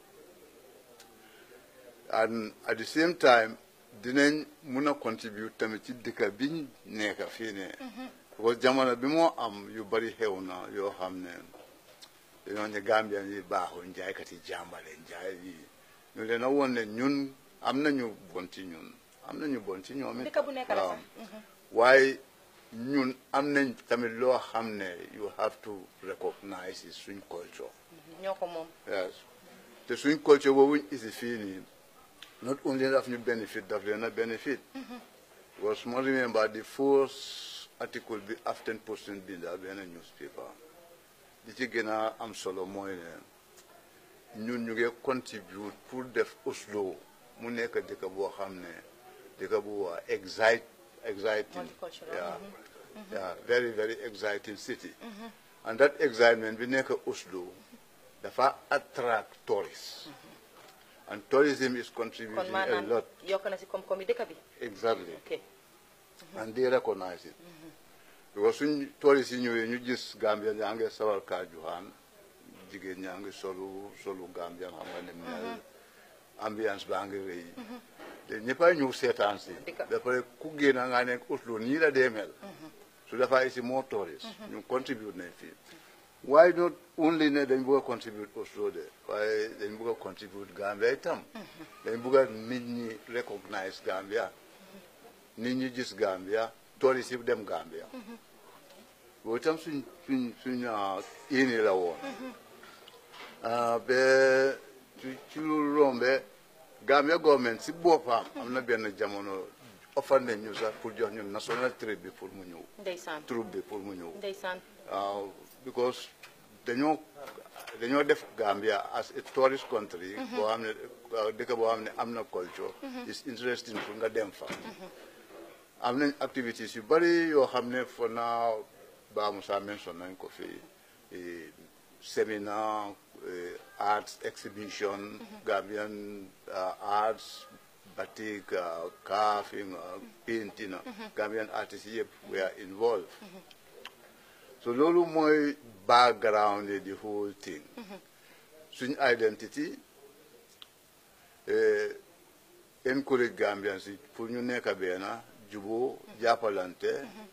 and at the same time dinañ mun a contribute tamit ci dëkk biñ nekk fii ne parce que jamono bi moo am yu bari xew na yoo xam ne dañoo ne Gambien yi baaxul njaaykat yi jàmbale njaay yi ñu leen a woon ne ñun am nañu bon ci ñun am nañu bon ci ñoom it dëkk bu nekk la waaw. sax waaye ñun am nañ tamit loo xam ne you have to recognize is suñ culture ñoo ko moom yes te suñ culture boobu ñu isi fii nii not only daf ñu benefit daf leen a benefit because ma remember the first article bi Aften Post binda benn newspaper di ci gën a am solo mooy ne ñun ñu ngi contribute pour def Oslo mu nekk dëkk boo xam ne dëkk bu waa excite exciting Multicultural, yeah yeah very very exciting city and that excitement bi nekk Oslo dafa attract tourists and tourism is kon contributing a maanaam lot yokk na si koom-koom yi dëkk bi exactly ok and they recognize it because suñ tourist yi ñëwee ñu gis Gambia yaa ngi sawar kaa juxaan jigéen ñaa ngi solu solu Gambia xam nga ne mel ambiance baa ngi rëy te ñëppay ñëw seetaan si Dëgg. ba pare ku génn nga nekk Oslo nii la dee mel su dafa isi moo tourist ñu contribute nañ fii waaye not only ne dañ bëgg a contribute Oslo de waaye dañ bëgg a contribute Gambia itam dañ bëgg a nit ñi recognize Gambia nit ñi gis Gambia tourist yi dem Gambia boobu itam suñ suñ suñ ah, yéene la woon ah, ba ci ci lu rombe Gambia government si boppam am na benn jamono offar nañ ñu sax pour jox ñun national trip bi pour mu ñëw ndeysaan troupe bi pour mu ñëw ndeysaan waaw because dañoo dañoo def Gambia as a tourist country boo xam ne uh, dëkk boo xam ne am na culture is interesting pour nga dem fa am nañ activities yu bari yoo xam ne for now Ba Musa mention nañ ko fi eh, seminar eh, arts exhibition Gambian uh, arts batik uh, carving uh, painting uh, Gambian artists yëpp were involved so loolu mooy background the whole thing suñ identity eh, encourage Gambians yi pour ñu nekk benn juboo jàppalante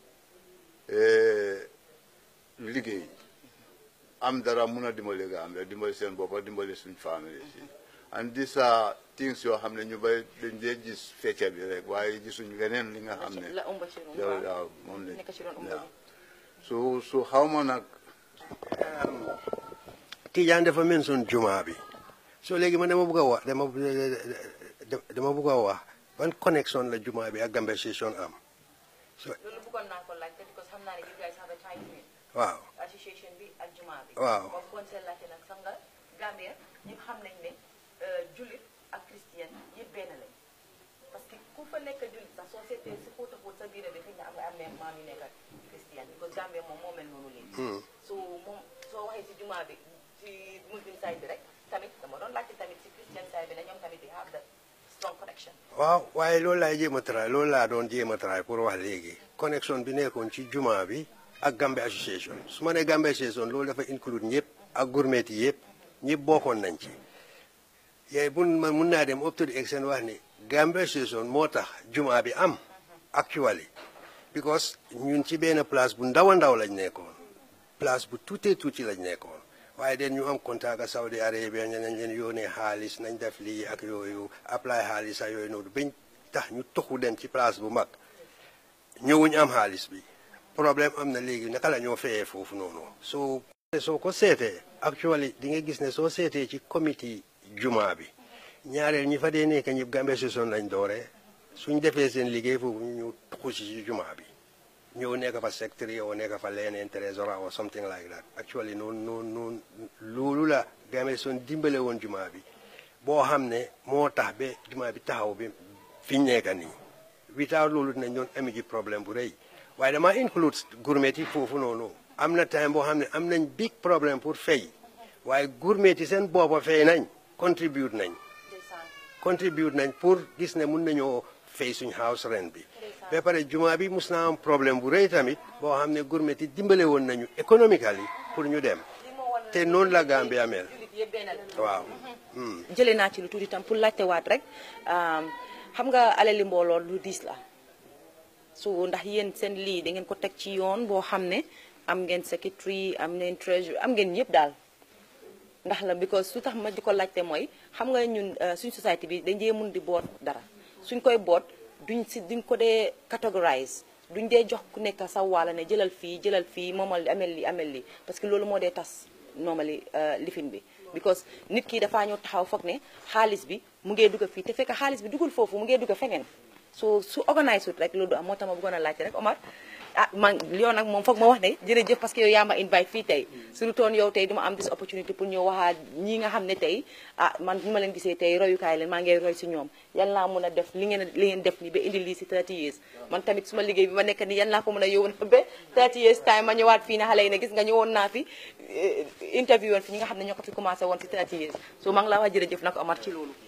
eh, liggéey am dara mun a dimbali Gambia dimbali seen boppa dimbali suñ famille si and these are things yoo xam ne ñu bay dañ dee gis fecca bi rek waaye gisuñ leneen li nga xam ne la ëmb ci roon yow waaw waaw moom lañ nekk ci roon ëmb waaw bi so so xaw ma nag Tijaan dafa mention juma bi so léegi man dama bëgg a wax dama dama bëgg a wax ban connexion la jumaa bi ak Gambia Station am so loolu bëggoon naa ko laajte because xam naa ne you guys have a tie in waaw association bi ak jumaa bi Waaw. moom bëggoon seen laajte nag sax nga Gambia ñëpp xam nañ ne jullit ak christian yëpp benn lañ parce que ku fa nekk jullit sax soo seetee si xóota xóot sa biir bi xëy na am nga am ne maam yu nekk ak christian because Gambia moom moo mel noonu léegi so moom soo waxee si jumaa bi si muslim side bi rek tamit dama doon laajte tamit si christian side bi ne ñoom tamit di have that strong connection waaw waaye loolu laay jéem a try loolu laa doon jéem a try pour wax léegi connexion bi nekkoon ci jumaa bi ak Gambia association su ma nee Gambia association loolu dafa include ñëpp ak gourmet yi yëpp ñëpp bokkoon nañ ci yooyu mun man mun naa dem up to the extent wax ni Gambia association moo tax jumaa bi am actually because ñun ci benn place bu ndaw a ndaw lañ nekkoon place bu tuutee tuuti lañ nekkoon waaye den ñu am contact ak Saudi Arabia ñu nañ leen yónnee xaalis nañ def lii ak yooyu apply xaalis ak yooyu noonu bañ tax ñu toxu dem ci place bu mag ñëwuñ am xaalis bi problème am na léegi naka la ñoo fayee foofu noonu soo soo ko seetee actually di nga gis ne soo seetee ci comité jumaa bi ñaareel ñi fa dee nekk ñëpp Gambia Association lañ dooree suñ defee seen liggéey foofu ñu ñëw tuxu si ci jumaa bi ñëw nekk fa secretary o nekk fa leneen trésorier or something like that actually noonu noonu noonu loolu la Gambia Association dimbale woon jumaa bi boo xam ne moo tax ba jumaa bi taxaw bi fiñ nekk nii without loolu dinañ doon ami ji problème bu rëy waaye dama include gourmet yi foofu noonu am na time boo xam ne am nañ big problème pour fay waaye gourmet yi seen boppa fay nañ contribute nañ contribute nañ pour gis ne mun nañoo fay suñ house rent bi ba pare jumaa bi mus naa am problème bu rëy tamit boo xam ne gourmet yi dimbale woon nañu économically pour ñu dem te noonu la Gambia mel waaw jëlee naa ci lu tuuti tam pour laajte waat rek xam nga alali mbooloo lu diis la so ndax yéen seen lii da ngeen ko teg ci yoon boo xam ne am ngeen secretary am ngeen treasury am ngeen yëpp daal ndax la because su tax ma di ko laajte mooy xam nga ñun suñ société bi dañ dee mun di boot dara suñ koy boot duñ si duñ ko dee categorize duñ dee jox ku nekk sa wàlla ne jëlal fii jëlal fii moomal li amel li amel li parce que loolu moo dee tas normally lifin bi because nit ki dafaa ñëw taxaw foog ne xaalis bi mu ngee dugg fii te fekk xaalis bi dugul foofu mu ngee dugg feneen so su organise wut rek loolu du am moo tax ma bëggoon a laajte rek Omar ah man yow nag moom foog ma wax ne jërëjëf parce que yow yaa ma invite fii tey su toon yow tey duma am this opportunity pour ñëw waxaa ñi nga xam ne tey ah man bu ma leen gisee tey royukaay leen maa ngi roy si ñoom yan laa mun a def li ngeen li ngeen def ni ba indi lii si 30 years man tamit suma liggéey bi ma nekk ni yan laa ko mën a yóbbu na ba 30 years time ma ñëwaat fii ne xale yi ne gis nga ñëwoon naa fi interview woon fi ñi nga xam ne ñoo ko fi commencé woon si 30 years so maa ngi laa wax jërëjëf nag Omar ci loolu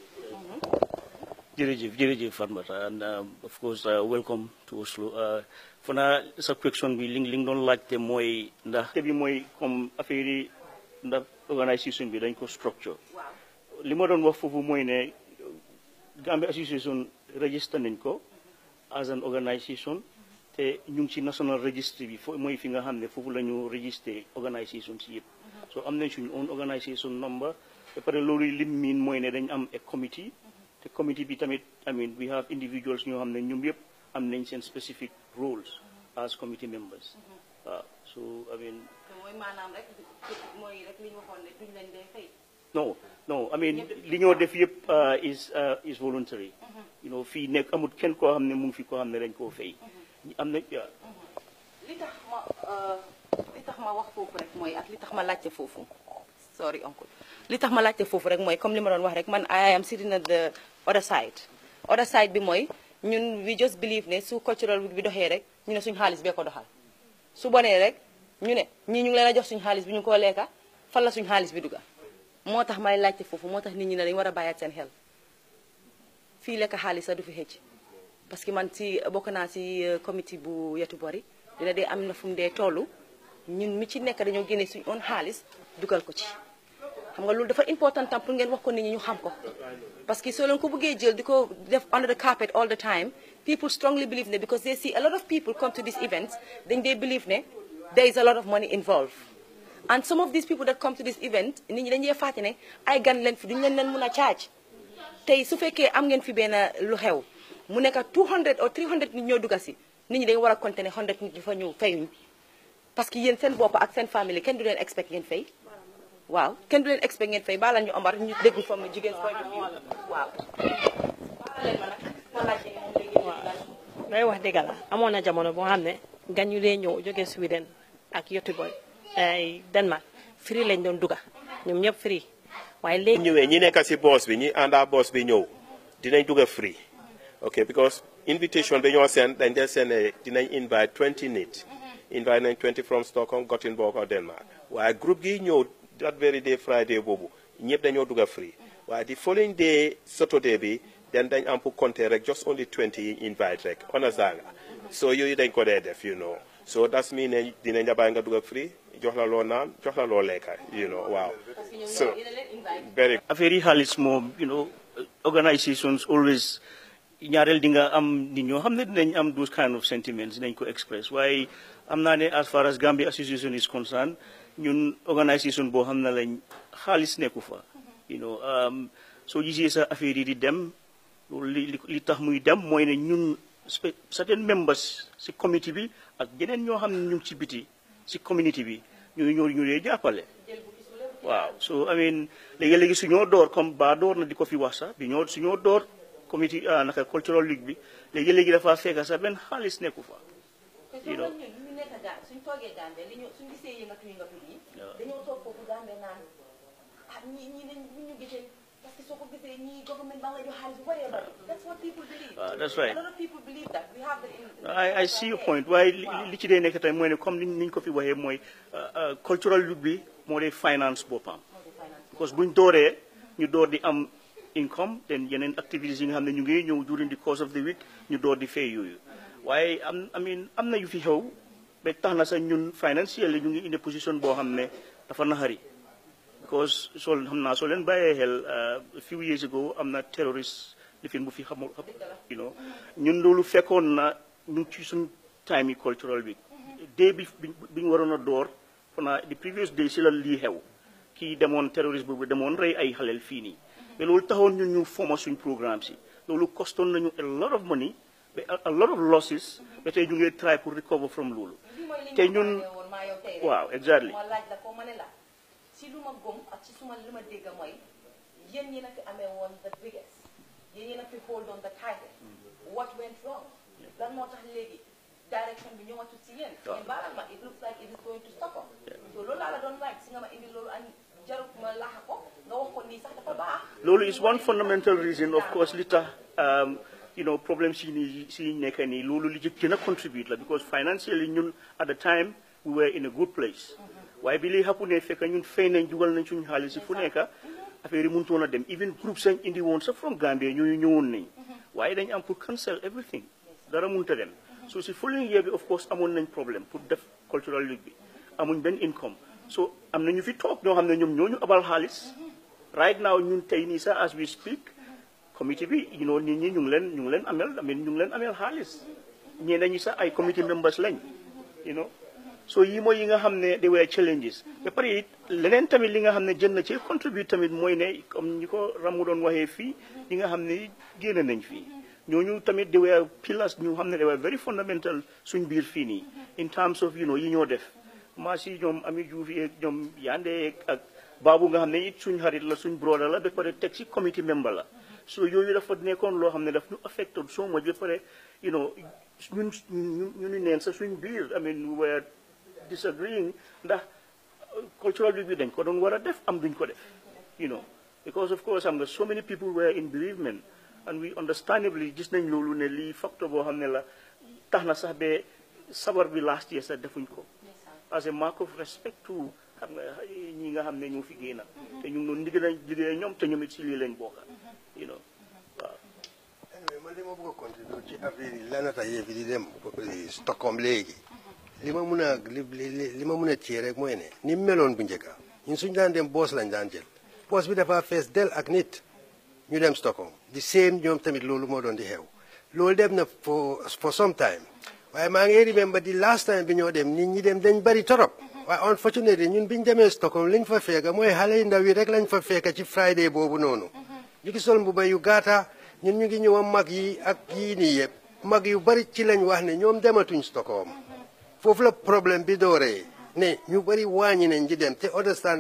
Jërëjëf jërëjëf Fatmata and um, of course uh, welcome to Oslo uh, fana sa question bi li li nga doon laajte mooy ndax te bi mooy comme affaire yi ndax organisation bi dañ ko structure li ma doon wax foofu mooy ne Gambia Association register nañ ko as an organisation te ñu ngi ci national registry bi fo mooy fi nga xam ne foofu la ñu registré organisation si yëpp so am nañ suñu own organisation number ba pare loolu lim miin mooy ne dañ am a committee te committee bi tamit I mean we have individuals ñoo xam ne ñoom yëpp am nañ seen specific roles as committee members waaw so I mean mooy maanaam rek mooy rek li ñu waxoon ne duñ leen dee fay no no I mean li ñoo def yëpp is is voluntary you know fii nekk amul kenn koo xam ne mu ngi fi koo xam ne dañ koo fay am na yeah. li tax ma li tax ma wax foofu rek mooy ak li tax ma laajte foofu sorry uncle li tax ma laajte foofu rek mooy comme li ma doon wax rek man I am sitting at the other side other side bi mooy ñun we just believe ne su cultural week bi doxee rek ñu ne suñu xaalis bee ko doxal su bonee rek ñu ne ñii ñu ngi leen a jox suñu xaalis bi ñu ko lekka fan la suñu xaalis bi dugga moo tax may laajte foofu moo tax nit ñi ne dañu war a bàyyaat seen xel fii lekk xaalis sax du fi xëcc parce que man si bokk naa si comité bu yetu bori dina dee am na fu mu dee tollu ñun mi ci nekk dañoo génne suñu own xaalis dugal ko ci xam nga loolu dafa important tam pour ngeen wax ko nit ñi ñu xam ko parce que soo leen ko bëggee jël di ko def under the carpet all the time people strongly believe ne because they see a lot of people come to these events dañ dee believe ne there is a lot of money involved and some of these people that come to this event nit ñi dañuy fàtte ne ay gan leen fi duñu leen leen mun a charge tey su fekkee am ngeen fi benn lu xew mu nekk 200 or 300 nit ñoo dugga si nit ñi dañu war a compter ne 100 nit ñu fa ñëw fayuñ parce que yéen seen bopp ak seen famille kenn du leen expect ngeen fay waaw kenn du leen expect ngeen fay baalal ñu Omar ñu dégg from jigéen point of view waaw day wax dëgg la amoon na jamono boo xam ne gan yu dee ñëw jóge Sweden ak Göteborg ay Denmark free lañ doon duga ñoom ñëpp free waaye léegi ñëwee ñi nekk si boss bi ñi àndaa boss bi ñëw dinañ dugg free ok because invitation bi ñoo seen dañ dee seen ne dinañ invite 20 nit invite nañ 20 from Stockholm Gothenburg or Denmark waaye groupe gi ñëw that very day Friday boobu ñëpp dañoo dugg free waaye the following day Saturday bi then dañ am pour compter rek just only 20 yi invite rek understand nga so yooyu dañ ko dee def you know so that's mean ne dinañ la bàyyi nga dugg free jox la loo naan jox la loo lekka you know waaw so very affaire yi xaalis moom you know organisations always ñaareel di nga am nit ñoo xam ne dinañ am those kind of sentiments dinañ ko express waaye am naa ne as far as Gambia association is concerned ñun organisation boo xam ne lañ xaalis nekku fa you know soo gisee sa affaire yi di dem loolu li li tax muy dem mooy ne ñun certain members si committee bi ak yeneen ñoo xam ne ñu ngi ci biti si community bi ñu ñoo ñu dee jàppale waaw so I mean léegi-léegi su ñoo door comme ba door na di ko fi wax sax bi ñoo su ñoo door committee naka cultural league bi léegi-léegi dafa fekk sax benn xaalis nekku fa you know ñu nekk gaan suñ toogee Gambie li ñu suñ gisee yëngatu yëngatu yi dañoo toog foofu Gambie naan ah ñi ñi dañ ñu gisee parce que soo ko gisee ñi government ba nga jox xaalis bu bëree bëri that's what people believe Ah, that's right. a lot of people believe that we have the I, I see your point waaye li li ci dee nekk tey mooy ne comme ni ñu ko fi waxee mooy cultural league bi moo dee finance boppam because buñ dooree ñu door di am income then yeneen activities yi nga xam ne ñu ngi ñëw during the course of the week ñu door di fay yooyu waaye am I mean am na yu fi xew ba tax na sax ñun financial ñu ngi indi position boo xam ne dafa naxari because soo xam naa soo leen bàyyee xel a few years ago am na terrorist lifin bu fi xamul you know ñun loolu fekkoon na ñu ngi ci suñ time yi cultural week day bi bi ñu waroon a door fana the previous day si la lii xew kii demoon terroriste boobu demoon rey ay xaleel fii nii mais loolu taxoon ñun ñu foma suñ programme si loolu costoon nañu a lot of money ba a lot of losses ba tey ñu ngi try pour recover from loolu te ñun waaw exactly ma laaj la ko ma ne la si lu ma gëm ak ci suma li ma dégg mooy yéen ñi na fi amee woon the biggest yéen ñi na fi hold on the title what went wrong lan moo tax léegi direction bi ñëwatul si yéen ngeen baalal ma it looks like it is going to stop up so loolu laa la doon laaj si nga ma indi loolu an jarut ma laaxa ko nga wax ko nii sax dafa baax loolu is one fundamental reason of course li tax um, you know problem si ni si nekk nii loolu li ci gën a contribute la because financially ñun at the time we were in a good place waaye bi li xapu ne fekk ñun fay nañ dugal nañ suñu xaalis si fu nekk affaire yi mënutoon a dem even groupe sañ indi woon sax from Gambia ñooñu ñëwoon nañ waaye dañ am pour cancel everything dara mënut a dem so si following year bi of course amoon nañ problème pour def cultural league bi amuñ benn income so am na ñu fi toog ñoo xam ne ñoom ñooñu abal xaalis right now ñun tey nii sax as we speak committee bi you know nit ñi ñu ngi leen ñu ngi leen amel amen ñu ngi leen amel xaalis ñeneen ñi sax ay committee members lañ you know so yi mooy yi nga xam ne they were challenges ba pare it leneen tamit li nga xam ne jën na ci contribute tamit mooy ne comme ñi ko ramu doon waxee fii ñi nga xam ne génn nañ fii ñooñu tamit they were pillars ñu xam ne they were very fundamental suñ biir fii nii in terms of you know yi ñoo def maa si ñoom Ami Diouf yeeg ñoom Yande ak Baabu nga xam ne it suñ xarit la suñ broda la ba pare teg si committee member la so yooyu dafa nekkoon loo xam ne daf ñu affecté so much ba pare you know ñun ñu ñu neen sa suñ biir I mean we were disagreeing ndax cultural bi dañ ko doon war a def am duñ ko def you know because of course am nga so many people were in bereavement and we understandably gis nañ loolu ne lii facteur boo xam ne la tax na sax ba sabar bi last year sax defuñ ko as a mark of respect to xam nga ñi nga xam ne ñoo fi génn te ñu ngi doon liggéey liggéey ñoom te ñoom it si lii lañ bokk you know waaw anyway man li ma bëgg a continuer ci affaire yi lanata yëf yi di dem Stockholm léegi li ma mun a li li li ma mun a cee rek mooy ne ni mu meloon bu njëkka ñun suñu daan dem boos lañ daan jël boos bi dafa fees del ak nit ñu dem Stockholm di same ñoom tamit loolu moo doon di xew loolu dem na for for some time waaye maa ngi remember di last time bi ñoo dem nit ñi dem dañ bari torop waaye unfortunately ñun biñ demee Stockholm liñ fa fekka mooy xale yu ndaw yi rek lañ fa fekka ci Friday boobu noonu ñu ngi sol mbuba yu gaata ñun ñu ngi ñëw mag yi ak yii nii yëpp mag yu bari ci lañ wax ne ñoom dematuñ Stockholm foofu la problème bi dooree ne ñu bari wàññi nañ di dem te understand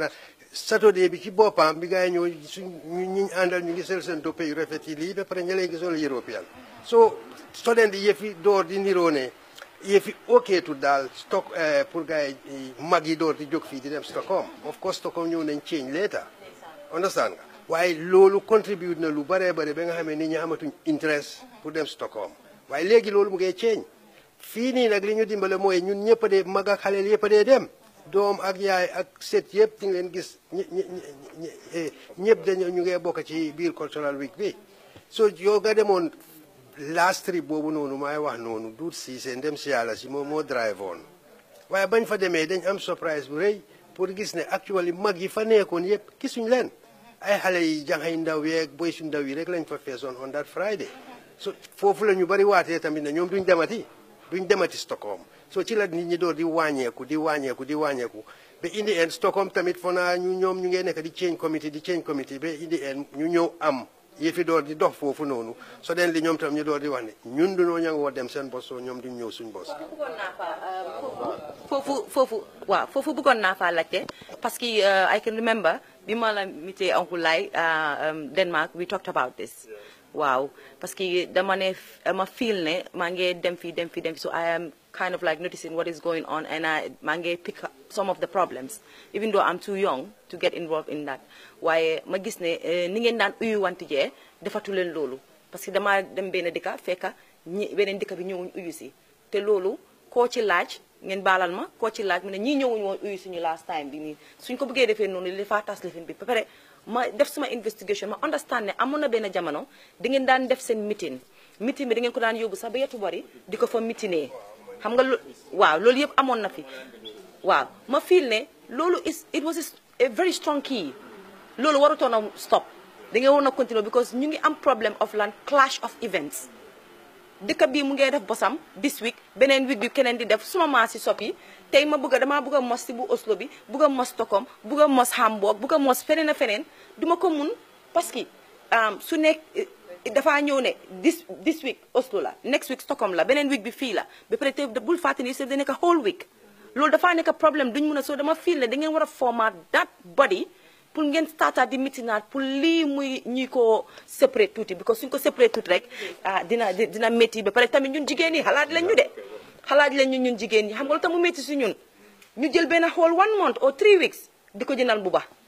saturday bi ci boppam bi gars yi ñëw suñ ñu ñu àndal ñu ngi sel seen toppe yu rafet yi lii ba pare ña lay gisol européen so student yi yëfi door di niroo ne yëfi ok tu daal stock pour gars yi mag yi door di jóg fii di dem Stockholm of course Stockholm ñëw nañ change later understand nga waaye loolu contribute na lu baree bare ba nga xam ne nit ñi amatuñ interest pour dem Stockholm waaye léegi loolu mu ngay change fii nii nag li ñu dimbale mooy ñun ñëpp a dee mag ak xaleel yëpp a dee dem doom ak yaay ak set yëpp di nga leen gis ñi ñi ñi ñëpp dañu ñu ngee bokk ci biir cultural week bi so yow nga demoon last trip boobu noonu maay wax noonu duut si seen dem si yàlla si moom moo drive on waaye bañ fa demee dañ am surprise bu rëy pour gis ne actually mag yi fa nekkoon yëpp gisuñ leen ay xale yi jànxay ndaw yeeg boy su ndaw yi rek lañ fa feesoon on that Friday so foofu la ñu bari waatee tamit ne ñoom duñ demati duñ demati Stockholm so ci la nit ñi door di wàññeeku di wàññeeku di wàññeeku ba indi en Stockholm tamit foo naa ñu ñoom ñu ngee nekk di change committee di change committee ba indi en ñu ñëw am yëfi door di dox foofu noonu so den li ñoom tam ñu door di wax ne ñun dunoo ña ngoo dem seen bos soo ñoom duñ ñëw suñ bos bëggoon naa fa foofu foofu waaw foofu bëggoon naa fa laajte parce que I can remember bi ma la mitee Uncle Lai Denmark we talked about this waaw parce que dama ne ma feel ne maa ngi dem fii dem fii dem fii so I am kind of like noticing what is going on and I maa ngi pick up some of the problems even though I'm too young to get involved in that waaye ma gis ne ni ngeen daan uyu wanti jee defatu leen loolu parce que dama dem benn dëkka fekka ñi beneen dëkka bi ñëwuñ uyu si te loolu koo ci laaj ngeen baalal ma koo ci laaj mu ne ñii ñëwuñ woon uyu suñu last time bi nii suñ ko bëggee defee noonu li dafaa tas lifin bi ba pare ma def suma investigation ma understand ne amoon na benn jamono di ngeen daan def seen meeting meeting bi da ngeen ko daan yóbbu sax ba yetu bari di ko fa meetingee xam nga waaw loolu yëpp amoon na fi waaw ma feel ne loolu is it was a very strong key loolu warutoon a stop da ngeen war a continue because ñu ngi am problem of lan clash of events dëkk bii mu ngee def bosam this week beneen week bi keneen di def suma maa si soppi tey ma bëgg a damaa bëgg a mos si bu Oslo bi bëgg a mos Stockholm bëgg a mos Hamburg bëgg a mos feneen a feneen duma ko mun parce que su nekk dafaa ñëw ne this this week Oslo la next week Stockholm la beneen week bi fii la ba pare te bul fàtte ni da nekk whole week loolu dafaa nekk problème duñ mun a soo dama feel ne da ngeen war a format that body pour ngeen startaat di mitinaat pour lii muy ñuy ko séparé tuuti because suñ ko séparé tuuti rek ah dina dina métti ba pare tamit ñun jigéen ñi xalaat leen ñu de xalaat leen ñu ñun jigéen ñi xam nga lu tax mu métti si ñun ñu jël benn whole one month or three weeks di ko jëndal bu baax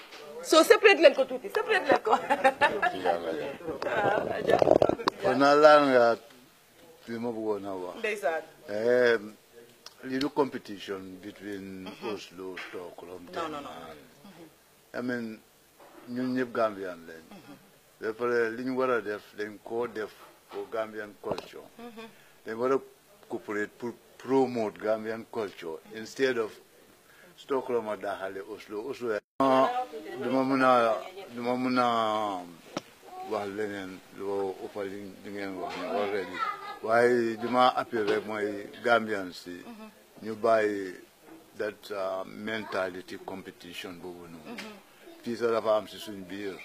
soo séparé leen ko tuuti séparé leen ko. kon naa laal nga li ma bëggoon a wax. ndeysaan. lii du competition between Oslo Stockholm. non non non. I mean ñun ñëpp Gambian lañ. ba pare li ñu war a def dañ koo def pour Gambian culture. dañ war a cooperate pour promote Gambian culture instead of Stockholm a daaxale Oslo Oslo. duma mun a duma mun a wax leneen lu ëpp li li ngeen wax ne already waaye duma appel rek mooy Gambian si ñu bàyyi that mentality competition boobu noonu. fii sax dafa am si suñ biir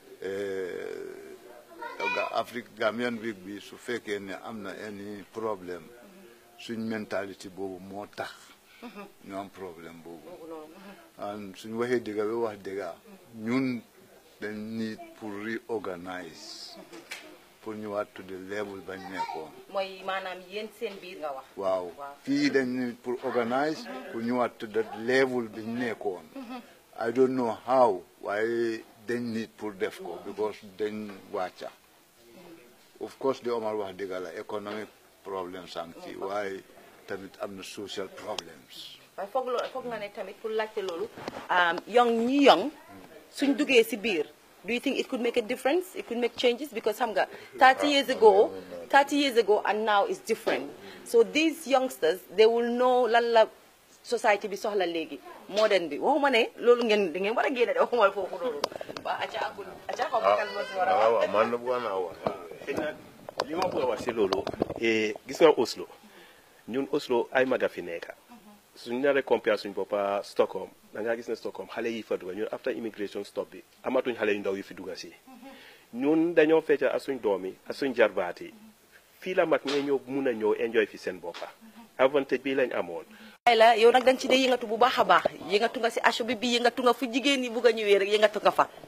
Afrique Gambian week bi su fekkee ne am na any problème suñ mentalité boobu moo tax ñu am problème boobu an suñ waxee dëgga ba wax dëgga ñun dañ need pour reorganize pour ñëwaat to the level bañ nekkoon mooy maanaam yéen seen biir nga wax waaw fii dañ need pour organize pour ñëwaat to the level biñ nekkoon I don't know how waaye dañ need pour def ko because dañ wàcca of course di Omar wax dëgg la economic problems am ci waaye tamit am na social problems waaye foog loolu foog nga ne tamit pour laajte loolu young ñi young suñ duggee si biir do you think it could make a difference it could make changes because xam nga 30 years ago 30 years ago and now is different so these youngsters they will know lan la society bi soxla léegi modern bi waxuma ne loolu ngeen da ngeen war a génne de waxuma foofu loolu waa aca akul aca xaw ma kan moo si war a wax waaw man bëggoon naa wax li ma bëgg a wax si loolu gis nga Oslo ñun Oslo ay maga fi nekka suñ naree compare suñ boppa Stockholm da ngaa gis ne Stockholm xale yi fa dugga ñun after immigration stop bi amatuñ xale yu ndaw yu fi dugga si ñun dañoo fecca ak suñ doom yi ak suñ jarbaat yi fii la mag ñee ñëw mun a ñëw enjoy fi seen boppa avantage bi lañ amoon ay la yow nag danga ci dee yëngatu bu baax a baax yëngatu nga si aso bi bi yëngatu nga fu jigéen ñi bugg a ñëwee rek yëngatu nga fa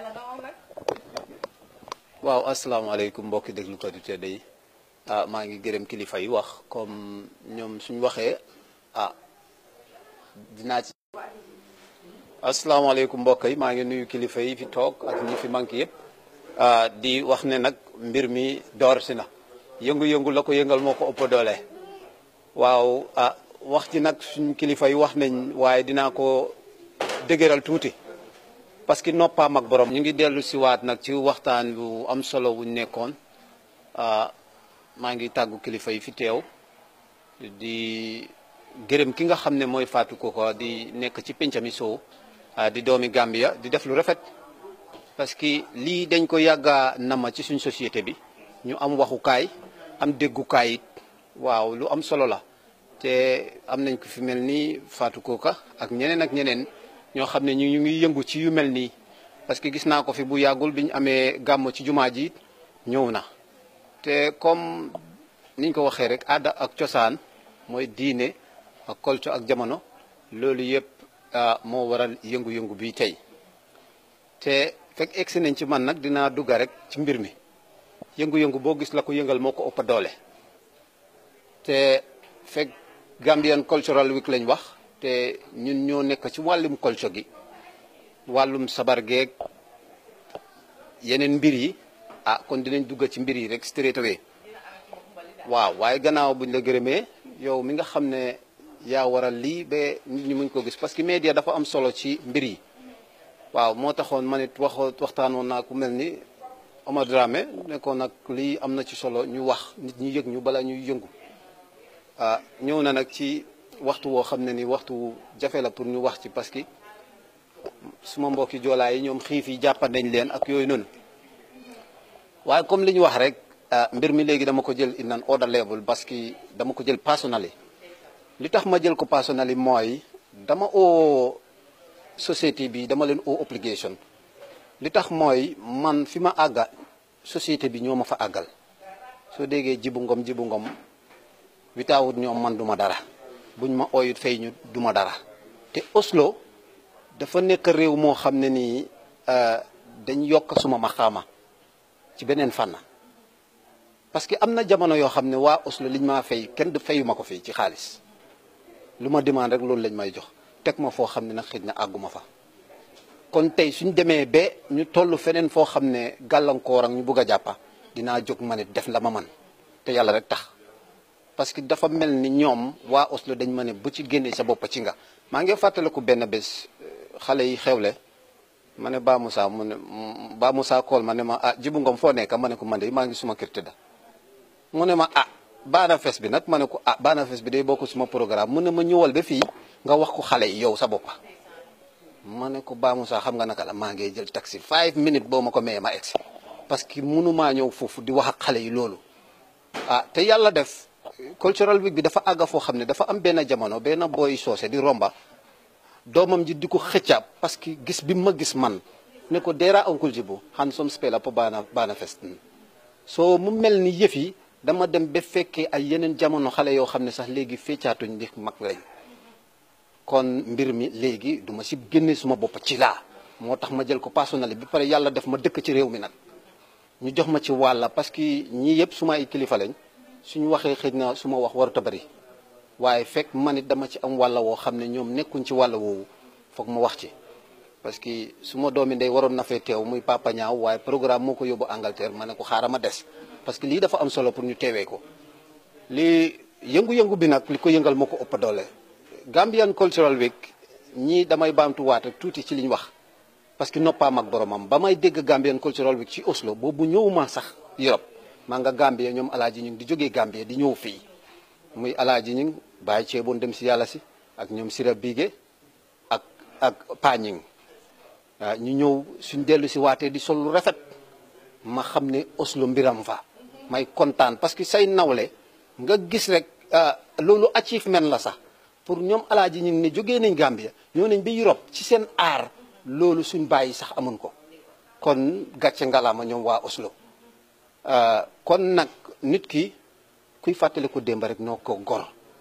waaw asalaamaaleykum mbokki déglukat yu tedd yi ah maa ngi gërëm kilifa yi wax comme ñoom suñ waxee ah dinaa ci asalaamaaleykum mbokk yi maa ngi nuyu kilifa yi fi toog ak ñi fi manqué yëpp ah di wax ne nag mbir mi door si na yëngu-yëngu la ko yëngal moo ko ëpp doole waaw ah wax ji nag suñ kilifa yi wax nañ waaye dinaa ko dëgëral tuuti parce que noppaam ak borom ñu ngi dellu si waat nag ci waxtaan bu am solo wuñ nekkoon maa ngi tàggu kilifa yi fi teew di gërëm ki nga xam ne mooy Fatou Koko di nekk ci pencami sow di doomi Gambia di def lu rafet parce que lii dañ ko yàgga nama ci suñ société bi ñu am waxukaay am déggukaay it waaw lu am solo la te am nañ ko fi mel ni Fatou Koko ak ñeneen ak ñeneen ñoo xam ne ñu ñu ngi yëngu ci yu mel nii parce que gis naa ko fi bu yàggul bi ñu amee gàmmo ci jumaa ji ñëw na te comme niñ ko waxee rek aada ak cosaan mooy diine ak culture ak jamono loolu yëpp moo waral yëngu-yëngu bi tey te fekk egsi nañ ci man nag dinaa dugga rek ci mbir mi yëngu-yëngu boo gis la ko yëngal moo ko ëpp doole te fekk Gambian Cultural Week lañ wax te ñun ñoo nekk ci wàllum culture gi wàllum sabar geeg yeneen mbir yi ah kon dinañ dugg ci mbir yi rek straight away waaw waaye gannaaw buñ la gërëmee yow mi nga xam ne yaa waral lii ba nit ñi muñ ko gis parce que média dafa am solo ci mbir yi waaw moo taxoon man it wax waxtaanoon naa ku mel ni Omar Dramé nekkoon nag lii am na ci solo ñu wax nit ñi yëg ñu bala ñuy yëngu ah ñëw na nag ci waxtu woo xam ne ni waxtu jafe la pour ñu wax ci parce que suma mbokki joolaa yi ñoom xiif yi jàppa nañ leen ak yooyu noonu waaye comme li ñu wax rek mbir mi léegi dama ko jël in an order level parce que dama ko jël personnel li tax ma jël ko personnel yi mooy dama oo société bi dama leen oo obligation li tax mooy man fi ma àgga société bi ñoo ma fa àggal soo déggee jibu ngom jibu ngom witaawut ñoom man duma dara buñ ma ooyut fay ñu duma dara te Oslo dafa nekk réew moo xam ne nii dañ yokk suma maxaama ci beneen fànn parce que am na jamono yoo xam ne waa Oslo liñ maa fay kenn du fayuma ko fii ci xaalis lu ma demande rek loolu lañ may jox teg ma foo xam ne nag xëy na àgguma fa kon tey suñ demee ba ñu toll feneen foo xam ne gàllankoor ak ñu bugg a jàppa dinaa jóg ma ne def la ma man te yàlla rek tax parce que dafa mel ni ñoom waa Oslo dañ ma ne bu ci génnee sa bopp ci nga maa ngi fàttaliku benn bés xale yi xewle ma ne Ba Moussa mu ne Ba Moussa kool ma ne ma ah jibu ngom foo nekk ma ne ko man de maa ngi suma kër tëdda mu ne ma ah baana fes bi nag ma ne ko ah baana fes bi day bokk suma programme mu ne ma ñëwal ba fii nga wax ko xale yi yow sa boppa ma ne ko Ba Moussa xam nga naka la maa ngi jël taxi five minutes boo ma ko mayee ma egsi parce que mënumaa ñëw foofu di wax ak xale yi loolu ah te yàlla def cultural week bi dafa àgga foo xam ne dafa am benn jamono benn booy soose di romba doomam ji di ko xëccaab parce que gis bi ma gis man ne ko deera oncle jibu han som spela po baana baana festen soo mu mel ni yëf yi dama dem ba fekkee ay yeneen jamono xale yoo xam ne sax léegi feccaatuñ di mag lañ kon mbir mi léegi du ma si génne suma bopp ci laa moo tax ma jël ko personnel bi pare yàlla def ma dëkk ci réew mi nag ñu jox ma ci wàlla parce que ñii yëpp suma ay kilifa lañ suñu waxee xëy na su ma wax warut a bëri waaye fekk man it dama ci am wàlla woo xam ne ñoom nekkuñ ci wàlla woowu foog ma wax ci parce que su ma doomi ndey waroon na fee teew muy papa ñaaw waaye programme moo ko yóbbu Angleterre ma ne ko xaaral ma des parce que lii dafa am solo pour ñu teewee ko lii yëngu-yëngu bi nag li ko yëngal moo ko ëpp doole Gambian Cultural Week ñii damay baamtuwaat rek tuuti ci li ñu wax parce que noppaam ak boromam ba may dégg Gambian Cultural Week ci Oslo boobu ñëwuma sax Europe maa nga Gambie ñoom alaaji ñu ngi di jógee Gambie di ñëw fii muy alaaji ñu ngi bàyyi ceeboon dem si yàlla si ak ñoom Sira Bige ak ak Pañing waaw ñu ñëw suñ dellu si waatee di sol lu rafet ma xam ne Oslo mbiram fa may kontaan parce que say nawle nga gis rek loolu achievement la sax pour ñoom alaaji ñu ngi ne jógee nañ Gambia ñoo nañ bi Europe ci seen aar loolu suñ bàyyi sax amun ko kon gàcce ngalaama ñoom waa Oslo kon nag nit ki kuy fàttali ko démb rek noo ko gor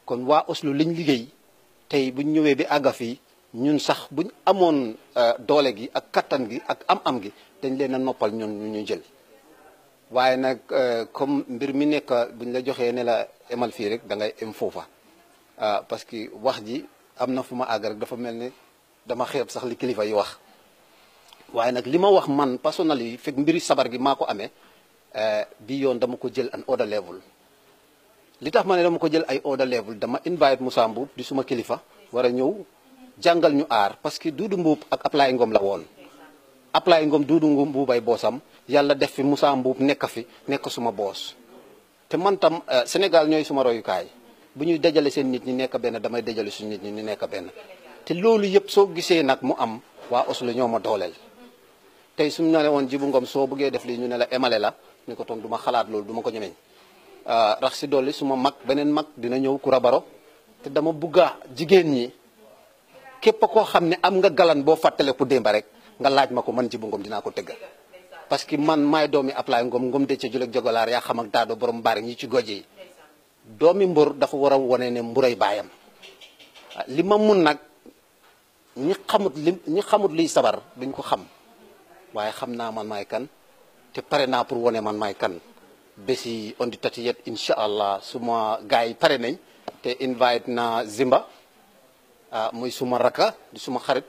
kon waa Oslo liñ liggéey tey buñ ñëwee bi àgga fii ñun sax buñ amoon doole gi ak kattan gi ak am-am gi dañ leen a noppal ñun ñu ñu jël waaye nag comme mbir mi nekk buñ la joxee ne la emal fii rek da ngay em foofa parce que wax ji am na fu ma àgg rek dafa mel ni dama xeeb sax li kilifa yi wax waaye nag li ma wax man personnel yi fekk mbiri sabar gi maa ko amee bi yoon dama ko jël an order level li tax ma ne dama ko jël ay order level dama invite Moussa Mbuub di suma kilifa war a ñëw jàngal ñu aar parce que Duudu Mbuub ak Ablaye Ngom la woon Ablaye Ngom Duudu Mbuubay boosam yàlla def fi Moussa Mbuub nekk fi nekk suma boos te man tam Sénégal ñooy suma royukaay bu ñuy dajale seen nit ñi nekk benn damay dajale suñu nit ñi ñu nekk benn te loolu yëpp soo gisee nag mu am waa Oslo ñoo ma dooleel tey suñu ne woon Jibu Ngom soo bëggee def lii ñu ne la emale la ñu ko toon du ma xalaat loolu du ma ko ñemeñ rax si dolli suma mag beneen mag dina ñëw Kura Baro te dama bugga jigéen ñi képp koo xam ne am nga galan boo fàttale ku démba rek nga laaj ma ko man Jibu Ngom dinaa ko tëgga parce que man maay doomi Ablaye Ngom Ngom de ca julek jogolaar yaa xam ak daado borom bari ñi ci goje yi doomi mbur dafa war a wone ne mburay baayam li ma mun nag ñi xamut li ñi xamut liy sabar duñ ko xam waaye xam naa man maay kan te pare naa pour wone man maay kan bési on di tatiyet incha allah suma gars yi pare nañ te invite na Zimba muy suma raka di suma xarit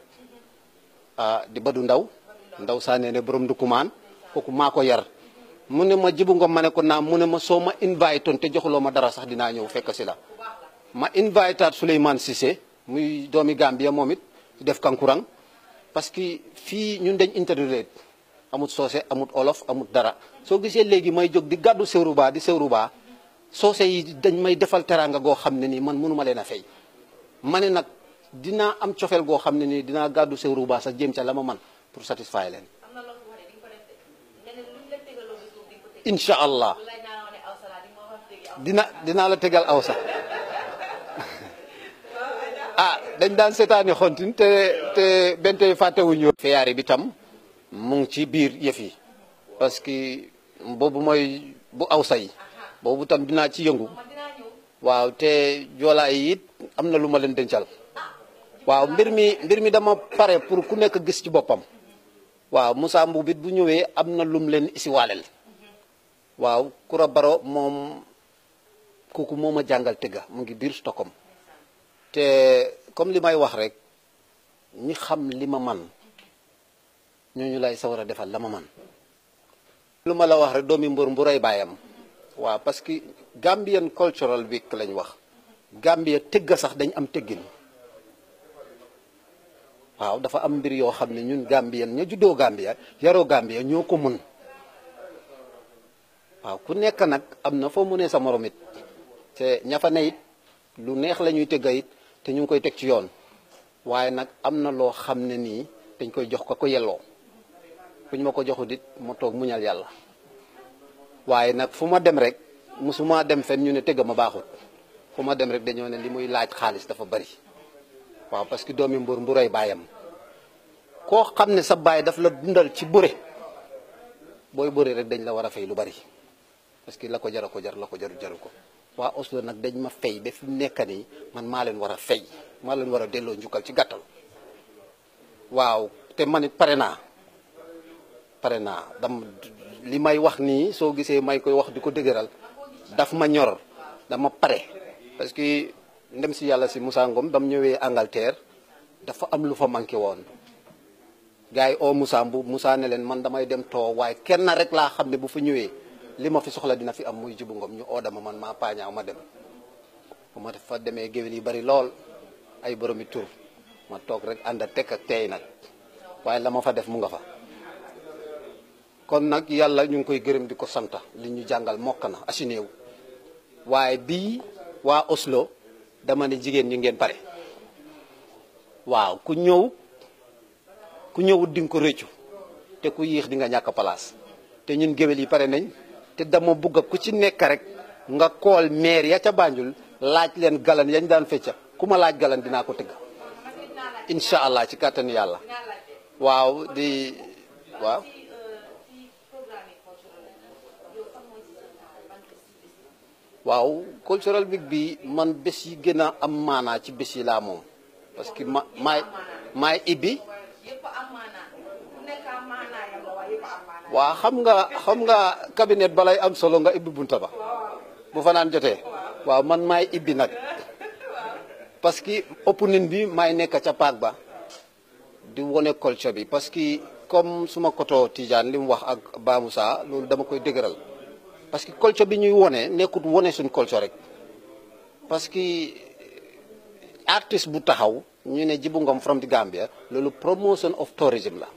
di badu ndaw ndaw saa nee ne borom ndukumaan kooku maa ko yar mu ne ma Jibu Ngom ma ne ko naam mu ne ma soo ma invite toon te joxuloo ma dara sax dinaa ñëw fekk si la ma invite at Souleymane Cissé muy doomi Gambia moom it def kankurang parce que fii ñun dañ interrelate amut soose amut olof amut dara soo gisee léegi may jóg di gàddu sewruba di sewruba soose yi dañ may defal teraanga goo xam ne nii man mënuma leen a fay ma ne nag dinaa am cofeel goo xam ne nii dinaa gàddu sewruba sax jéem ca la ma man pour satisfaire leen incha allah dina dinaa la tegal aw sax ah dañ daan seetaani xontin te te bente fàttewuñu feyaari bi tam mu ngi ci biir yëf yi parce que boobu mooy bu aw say boobu tam dinaa ci yëngu waaw te joolaa yi it am na lu ma leen dencal waaw mbir mi mbir mi dama pare pour ku nekk gis ci boppam waaw Moussa Mbuub it bu ñëwee am na lum leen isiwaaleel waaw Kura Baro moom kooku moo ma jàngal tëgga mu ngi biir Stockholm te comme li may wax rek ñi xam li ma man ñooñu lay sawar a defal la ma man lu ma la wax rek doomi mbër mburay baayam waaw parce que Gambian cultural week lañ wax Gambia tëgga sax dañ am tëggin waaw dafa am mbir yoo xam ne ñun Gambien ña juddoo Gambia yaroo Gambia ñoo ko mun waaw ku nekk nag am na foo mu ne sa morom it te ña fa ne it lu neex la ñuy tëgga it te ñu ngi koy teg ci yoon waaye nag am na loo xam ne nii dañ koy jox ko ko yelloo bu ñu ma ko joxut it ma toog muñal yàlla waaye nag fu ma dem rek musuma dem fen ñu ne tëgga ma baaxut fu ma dem rek dañoo ne li muy laaj xaalis dafa bari waaw parce que doomi mbur mburay baayam koo xam ne sa baay daf la dundal ci bëre booy bëre rek dañ la war a fay lu bari parce que la ko jar a ko jar la ko jaru jaru ko waa Oslo nag dañ ma fay ba fi mu nekk nii man maa leen war a fay maa leen war a delloo njukkal ci gàttal waaw te man it pare naa pare naa dam li may wax nii soo gisee may koy wax di ko dëgëral daf ma ñor dama pare parce que ndem si yàlla si Moussa Ngom dam ñëwee Angleterre dafa am lu fa manqué woon gars yi oo Moussa Mbuub Moussa ne leen man damay dem too waaye kenn rek laa xam ne bu fa ñëwee li ma fi soxla dina fi am muy Jibu Ngom ñu oo dama man maa paañaaw ma dem bu ma fa demee géwél yi bari lool ay boromi tur ma toog rek ànd ak tekk ak teey nag waaye la ma fa def mu nga fa kon nag yàlla ñu ngi koy gërëm di ko santa li ñu jàngal mokk na asinéew waaye bii waa Oslo dama ne jigéen ñi ngeen pare waaw ku ñëw ku ñëwut di nga ko rëccu te ku yéex di nga ñàkk place te ñun géwél yi pare nañ te dama bugg ku ci nekk rek nga kool maire ya ca Banjul laaj leen galan yañ daan fecca ku ma laaj galan dinaa ko tëgg incha allah ci kàttan yàlla waaw di waaw waaw cultural week bi man bés yi gën a am maanaa ci bés yi laa moom parce que ma maay maay ibbi waaw xam nga xam nga cabinet balay am solo nga ibbi bunta ba bu fanaan jotee waaw man maay ibbi nag parce que opening bi maay nekk ca paak ba di wone culture bi parce que comme suma koto Tidiane li mu wax ak Ba Moussa loolu dama koy dëgëral parce que culture bi ñuy wone nekkut wone suñ culture rek parce que artiste bu taxaw ñu ne Jibu Ngom from the Gambia loolu promotion of tourism la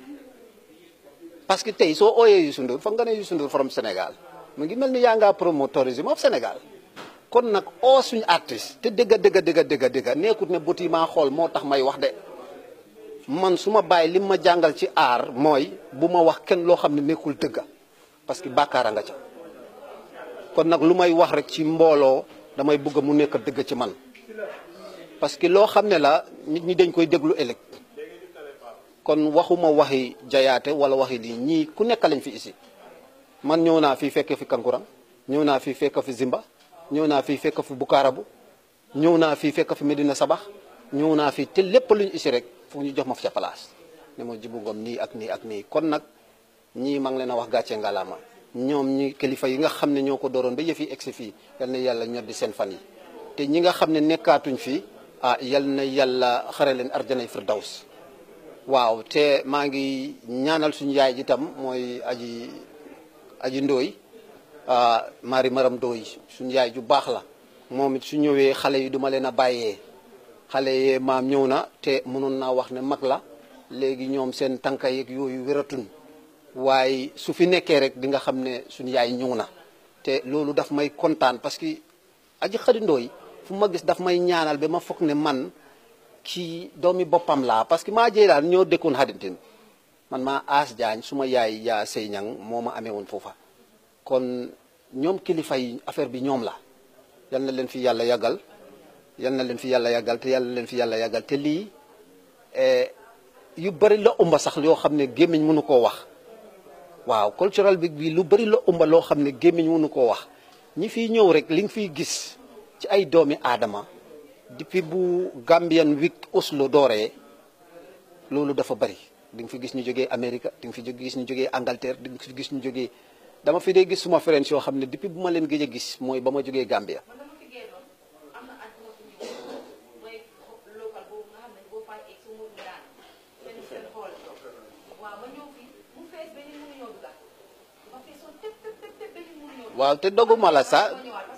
parce que tey soo ooyee Youssou Ndour foog nga ne Youssou Ndour from Sénégal mu ngi mel ni yaa ngaa promo tourism of Sénégal kon nag oo suñu artiste te dëgga dëgga dëgga dëgga dëgga nekkut ne bët yi maa xool moo tax may wax de man su ma bàyyi li ma jàngal ci aar mooy bu ma wax kenn loo xam ne nekkul dëgga parce que bàkkaara nga ca kon nag lu may wax rek ci mbooloo damay bëgg mu nekk dëgg ci man parce que loo xam ne la nit ñi dañ koy déglu ëllëg kon waxuma waxi jayaate wala waxi lii ñii ku nekk lañ fi isi man ñëw naa fii fekk fi kankurang ñëw naa fii fekk fi zimba ñëw naa fii fekk fi bukaarabu ñëw naa fii fekk fi Medina Sabax ñëw naa fii te lépp luñ isi rek foog ñu jox ma fa ca place ne ma Jibu Ngom nii ak nii ak nii kon nag ñii maa ngi leen a wax gàcce ngalaama ñoom ñi kilifa yi nga xam ne ñoo ko dooroon ba yëf yi egsi fii yal na yàlla ñoddi seen fan yi te ñi nga xam ne nekkaatuñ fii ah yal na yàlla xare leen arjanay firdaws waaw te maa ngi ñaanal suñu yaay ji tam mooy aji aji ndooy ah mari maram ndooy suñu yaay ju baax la moom it su ñëwee xale yi duma leen a bàyyee xale yee maam ñëw na te mënoon naa wax ne mag la léegi ñoom seen tànka yeeg yooyu wératun waaye su fi nekkee rek di nga xam ne suñu yaay ñëw na te loolu daf may kontaan parce que aji xadindoo yi fu ma gis daf may ñaanal ba ma foog ne man kii doomi boppam laa parce que maa jëy daal ñoo dëkkoon xadintin man maa aas jaañ suma yaay yaa sëy ñang moo ma amee woon foofa kon ñoom kilifa yi affaire bi ñoom la yal na leen fi yàlla yàggal yal na leen fi yàlla yàggal te yàlla leen fi yàlla yàggal te lii yu bari la umba sax yoo xam ne gémmiñ mënu koo wax waaw cultural bi bi lu bari la umba loo xam ne gémmiñ mënu koo wax ñi fiy ñëw rek li nga fiy gis ci ay doomi aadama depuis bu Gambian Week Oslo dooree loolu dafa bari di nga fi gis ñu jógee Amérique di nga fi gis ñu jógee Angleterre di nga fi gis ñu jógee dama fi dee gis suma friends yoo xam ne depuis bu ma leen gëj a gis mooy ba ma jógee Gambia waaw te doguma la sax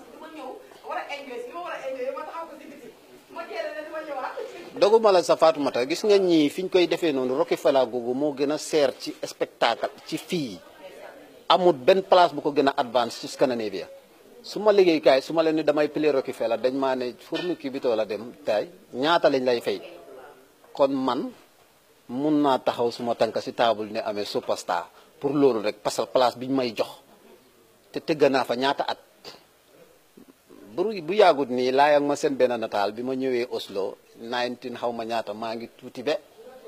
doguma la sa Fatoumata gis nga ñii fi ñu koy defee noonu Rockefeller googu moo gën a seer ci spectacle ci fii amul benn place bu ko gën a advance ci Scandinavia su ma liggéeykaay su ma leen ni damay play Rockefeller dañ maa ne fourni kii bi too la dem tay ñaata lañ lay fay kon man mun naa taxaw suma tànk si table ne amee superstar pour loolu rek parce que place bi ñu may jox te tëgg naa fa ñaata at bu bu yàggut nii laayag ma seen benn nataal bi ma ñëwee Oslo 19 xaw ma ñaata maa ngi tuuti be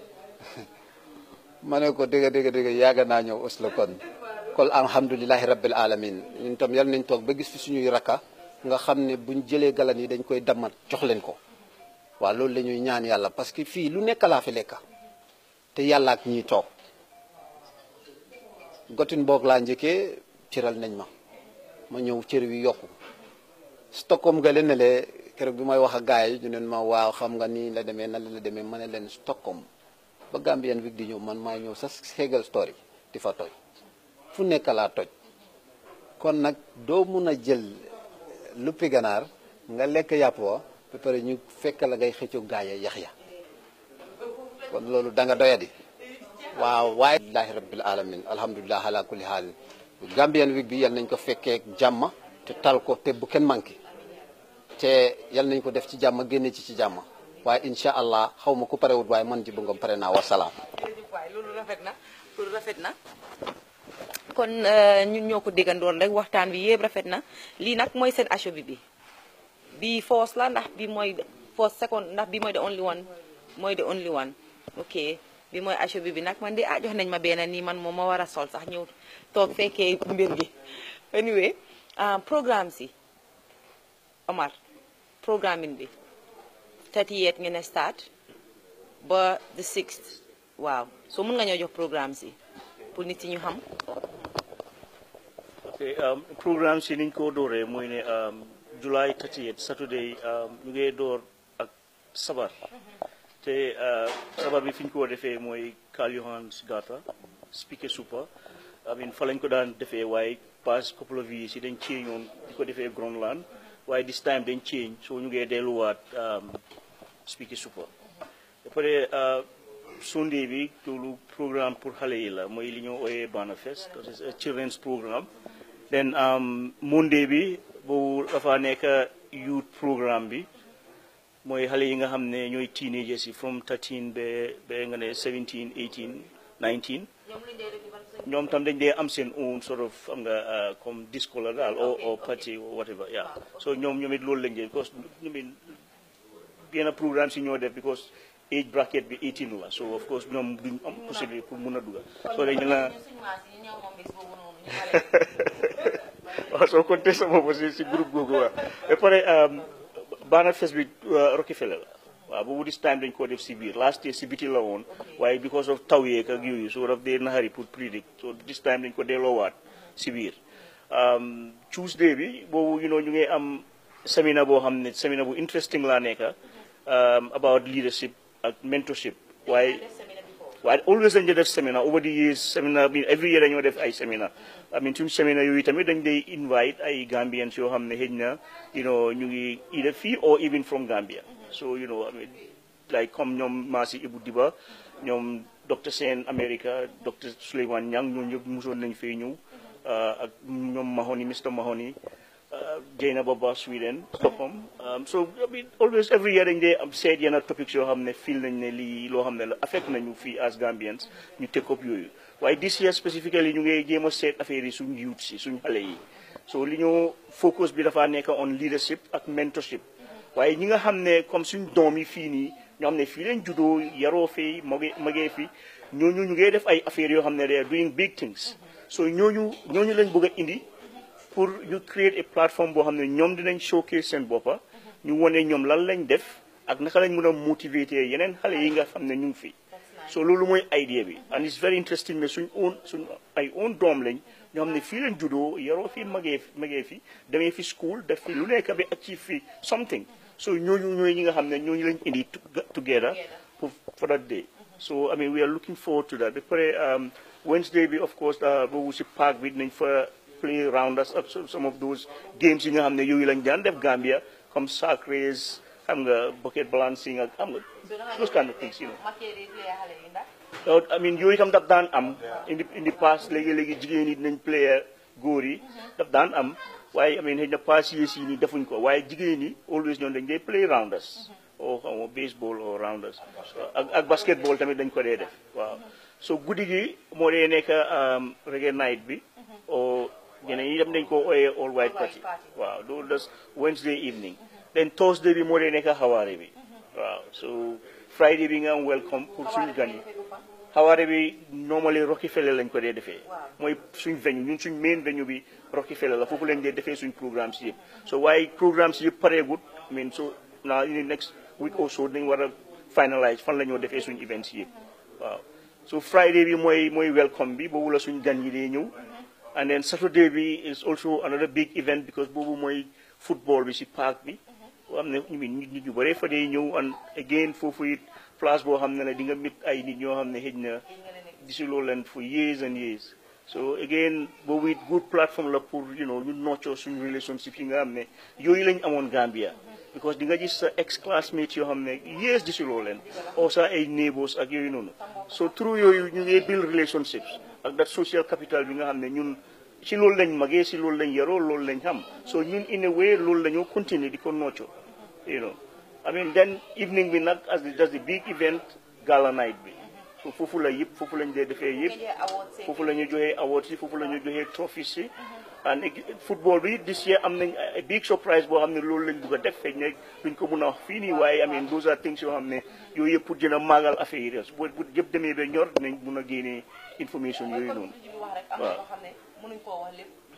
ma ne ko dëgg dëgg dëgg yàgg naa ñëw Oslo kon kon alhamdulilahi rabbil alamin ñun tam yal nañ toog ba gis fi suñuy rakka nga xam ne buñ jëlee galan yi dañ koy damat jox leen ko waaw loolu la ñuy ñaan yàlla parce que fii lu nekk laa fi lekka te yàlla ak ñiy toog gotin boog laa njëkkee cëral nañ ma ma ñëw cër wi yokku Stockholm ga leen ne le keroog bi may wax ak gars yi ñu ne ma waaw xam nga nii la demee nan la demee ma ne leen Stockholm ba Gambian Week di ñëw man maay ñëw sa Hegel Story di fa toj fu nekk laa toj kon nag doo mun a jël luppi ganaar nga lekk yàpp wa ba pare ñu fekk la ngay xëccoo gaay ya yax ya kon loolu da nga doyadi waaw waaye alhamdulilahi rabbil alamin alhamdulilah ala kulli haal Gambian Week bi yal nañ ko fekkee jàmm te tal ko te bu kenn manqué te yal nañ ko def ci jàmm génne ci ci jàmm waaye incha allah xaw ma ku parewut waaye man Jibu Ngom pare naa wasalaam. jërëjëf waay loolu rafet na loolu rafet na kon ñun ñoo ko déggandoon rek waxtaan bi yëpp rafet na lii nag mooy seen acho bi bi bii first la ndax bi mooy first second ndax bi mooy the only one mooy the only one ok bi mooy acho bi bi nag man de ah jox nañ ma benn nii man moom ma war a sol sax ñëw toog fekkee mbir gi anyway programme si Omar programming bi 38 ngeen ne start ba the 6th waaw so mun nga ñoo jox programme si pour nit yi ñu xam ok um, programme si niñ ko dooree mooy ne um, July 38 Saturday um, ñu ngee door ak sabar te uh, sabar bi fi ñu ko defee mooy Karl Johannes Gata speaker super I mean fa lañ ko daan defee waaye past couple of years yi dañ change woon di ko defee Groenland waaye this time dañ change so ñu ngee delluwaat um, speaker super ba pare uh, Sunday bi loolu programme pour xale yi la mooy li ñoo ooyee Bana Fest that is a children's programme then um, Monday bi boobu dafa nekk youth programme bi mooy xale yi nga xam ne ñooy teenagers yi from 13 ba ba nga ne 17 18 19 ñoom tam dañ dee am seen own sort of am nga uh, comme disco la daal or or party or whatever yeah so ñoom ñoom it loolu lañ dee because ñu min yenn programme si ñoo def because age bracket bi 18 la so of course ñoom duñ am possibilité pour mun a duga so dañ la waaw soo compté sa bopp si si groupe googu waaw ba pare Bana Fest bi Rockefeller la waaw boobu this time dañ koo def si biir last year si biti la woon waaye because of taw yeeg ak yooyu so daf dee naxari pour predict so this time dañ ko delloowaat si biir Tuesday bi boobu you know ñu ngi am seminar boo xam ne seminar bu interesting laa nekka about leadership ak mentorship waaye waaye always dañ def seminar over the years seminar bi every year dañoo def ay seminar I mean suñu seminar yooyu tamit dañ day invite ay Gambians yoo xam ne xëy na you know ñu ngi either fii or even from Gambia so you know I mean like comme ñoom Maasi Ibu Diba ñoom docteur Sène America docteur Souleymane Niang ñoo ñëpp mosoon nañ fee ñëw ak ñoom Mahoney Mr Mahoney Jeyna Baba Sweden Stockholm so I mean always every year dañ dee am seet yenn topics yoo xam ne feel nañ ne lii loo xam ne la affect nañu fii as Gambians ñu take up yooyu waaye this year specifically ñu ngi jéem a seet affaire yi suñ youth si suñ xale yi so li ñu focus bi dafa nekk on leadership ak mentorship waaye ñi nga xam ne comme suñ doom yi fii nii ñoo xam ne fii leen juddoo yaroo fii magee magee fi ñooñu ñu ngi def ay affaires yoo xam ne they are doing big things so ñooñu ñooñu lañ bëgg a indi pour ñu create a plateforme boo xam ne ñoom dinañ showcase seen boppa ñu wone ñoom lan lañ def ak naka lañ mën a motiver yeneen xale yi nga xam ne ñu ngi fi so loolu mooy idea bi and it's very interesting ne suñ own suñ ay own doom lañ ñoo xam ne fii lañ juddoo yaroo fii magee magee fi demee fi school def fi lu nekk bi achieve fi something so ñooñu ñooy ñi nga xam ne ñooñu lañ indi together pour for that day so I mean we are looking forward to that ba pare Wednesday bi of course boobu si park bi dinañ fa play rounders up some of those games yi nga xam ne yooyu lañ daan def Gambia comme sack race xam nga bucket balancing ak xam nga those kind of things you know so I mean yooyu itam daf daan am in the in the past léegi-léegi jigéen yi dinañ player góor yi daf daan am waaye I mean xëy na pass yees yi nii defuñ ko waaye jigéen yi always ñoom dañ dee play rounders o xam nga baseball o rounders ak ak basketball tamit dañ ko dee def waaw so guddi gi moo dee nekk reggae night bi o ñeneen ñi dem dañ ko ooyee all white party waaw loolu das Wednesday evening then Thursday bi moo dee nekk xawaare bi waaw so Friday bi nga am welcome pour suñu gan yi xawaare bi normally Rockefeller lañ ko dee defee mooy suñ venue ñun suñ main venue bi Rockefeller la foofu lañ dee defee suñ programme si yëpp so waaye programme si yëpp pareegut I mean so now in the next week or so dañ war a finalize fan la ñoo defee suñ events si yëpp waaw so Friday bi mooy mooy welcome bi boobu la suñ gan yi dee ñëw and then Saturday bi is also another big event because boobu mooy football bi si park bi am ne ñu nit ñu bëree fa dee ñëw and again foofu it place boo xam ne ne di nga mit ay nit ñoo xam ne xëj na gisuloo leen for years and years so again boobu it good platform la pour you know ñu noccoo suñu relationship yi nga xam ne yooyu lañ amoon Gambia because di nga gis sa ex classmates yoo xam ne years gisuloo leen oo sa ay neighbors ak yooyu noonu so through yooyu ñu ngi build relationships ak that social capital bi nga xam ne ñun si loolu lañ magee si loolu lañ yaroo loolu lañ xam so ñun in a way loolu lañoo continuer di ko noccoo you know I mean then evening bi nag as the that's the big event gala night bi so foofu la yëpp foofu lañ dee defee yëpp foofu la ñu joxee awards yi foofu la ñu joxee trophies yi and football bi this year am nañ a big surprise boo xam ne loolu lañ bugg a def feeñ ne duñ ko mun a wax fii nii waaye I mean those are things yoo xam ne yooyu yëpp pour gën a maagal affaire yi bu bu yëpp demee ba ñor dinañ mun a génnee information yooyu noonu waaw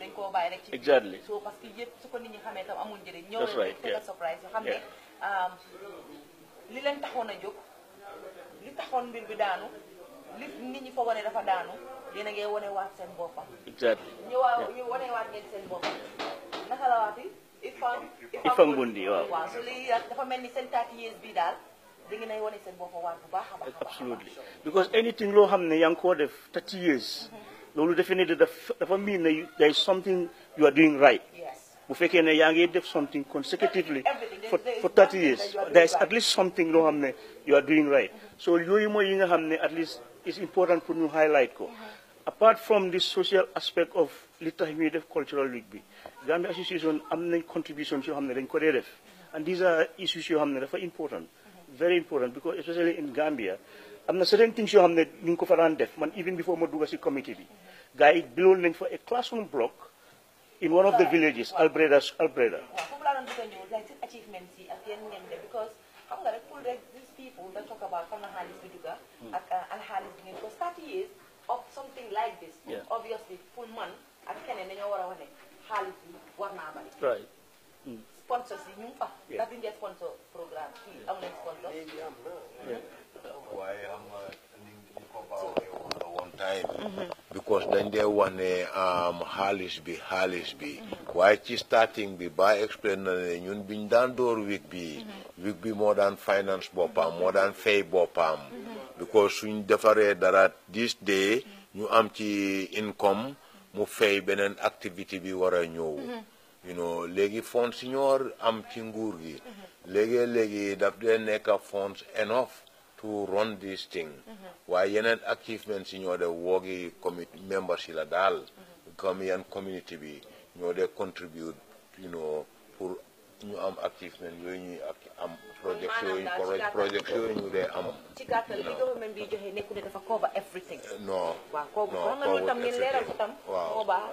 dañ koo bàyyi rek ci biir. Exactly. so parce que yëpp su ko nit ñi xamee tam amul njëriñ ñëw That's leen right, rek tegal yeah. surprise yoo xam ne Yeah. um, li leen taxoon a jóg li taxoon mbir bi daanu li nit ñi foogoon ne dafa daanu yéen a ngi wane waat seen boppam exactly ñu waa ñu wane waat ngeen seen boppam naka la waati ifam Ifam Bundi, waaw. waaw so lii dafa mel ni seen 30 years bii daal da ngeen ay wane seen boppam waat bu baax a baax a baax. absolutely because anything loo xam ne yaa ngi koo def 30 years loolu defe ne dafa dafa mean ne you- there is something you are doing right yes bu fekkee ne yaa ngi def something consecutively Everything. for, There is for 30 something years that you are there is doing at least something loo xam ne you are doing right so yooyu mooy yi nga xam ne at least it's important pour ñu highlight ko apart from the social aspect of li tax ñuy def cultural week bi Gambia association am nañ contributions yoo xam ne dañ ko dee def and these are issues yoo xam ne dafa important very important because especially in Gambia am na certain things yoo xam ne ñu ngi ko fa daan def man even before ma dugga si committee bi gars yi biloon nañ fa a classroom block in one of the villages Albreda Albreda waaw foofu laa doon bëgg a ñëw like seen achievements yi ak yéen ngeen def because xam nga rek pour rek these people da talk about fan la xaalis bi dugga ak al xaalis bi ngeen because 30 years of something like this Yeah. obviously pour man ak keneen dañoo war a wax ne xaalis bi war naa bari right sponsors yi ñu ngi fa Yeah. ndax di ngeen sponsor programme fii am nañ sponsor waaye xam nga ni ni ko baaxee woon la one time because dañ dee wax ne am xaalis bi xaalis bi waaye ci starting bi ba explain na ne ñun biñ daan door week bi week bi moo daan finance boppam moo daan fay boppam because suñ defaree dara this day ñu am ci income mu fay beneen activité bi war a ñëw you know léegi fonds si ñoo am ci nguur gi léegi léegi daf dee nekk fonds enough to run this thing waaye yeneen achievement si ñoo de woogi commit members yi la daal comme yan community bi ñoo de contribute you know pour ñu am achievement yooyu ñuy ak- am project yooyu Maanaam daal ci project yooyu ñu dee am ci gàttal li government bi joxe nekku ne dafa cover everything non waaw kooku non xam nga loolu tam ngeen leeral ko tam waaw moo baax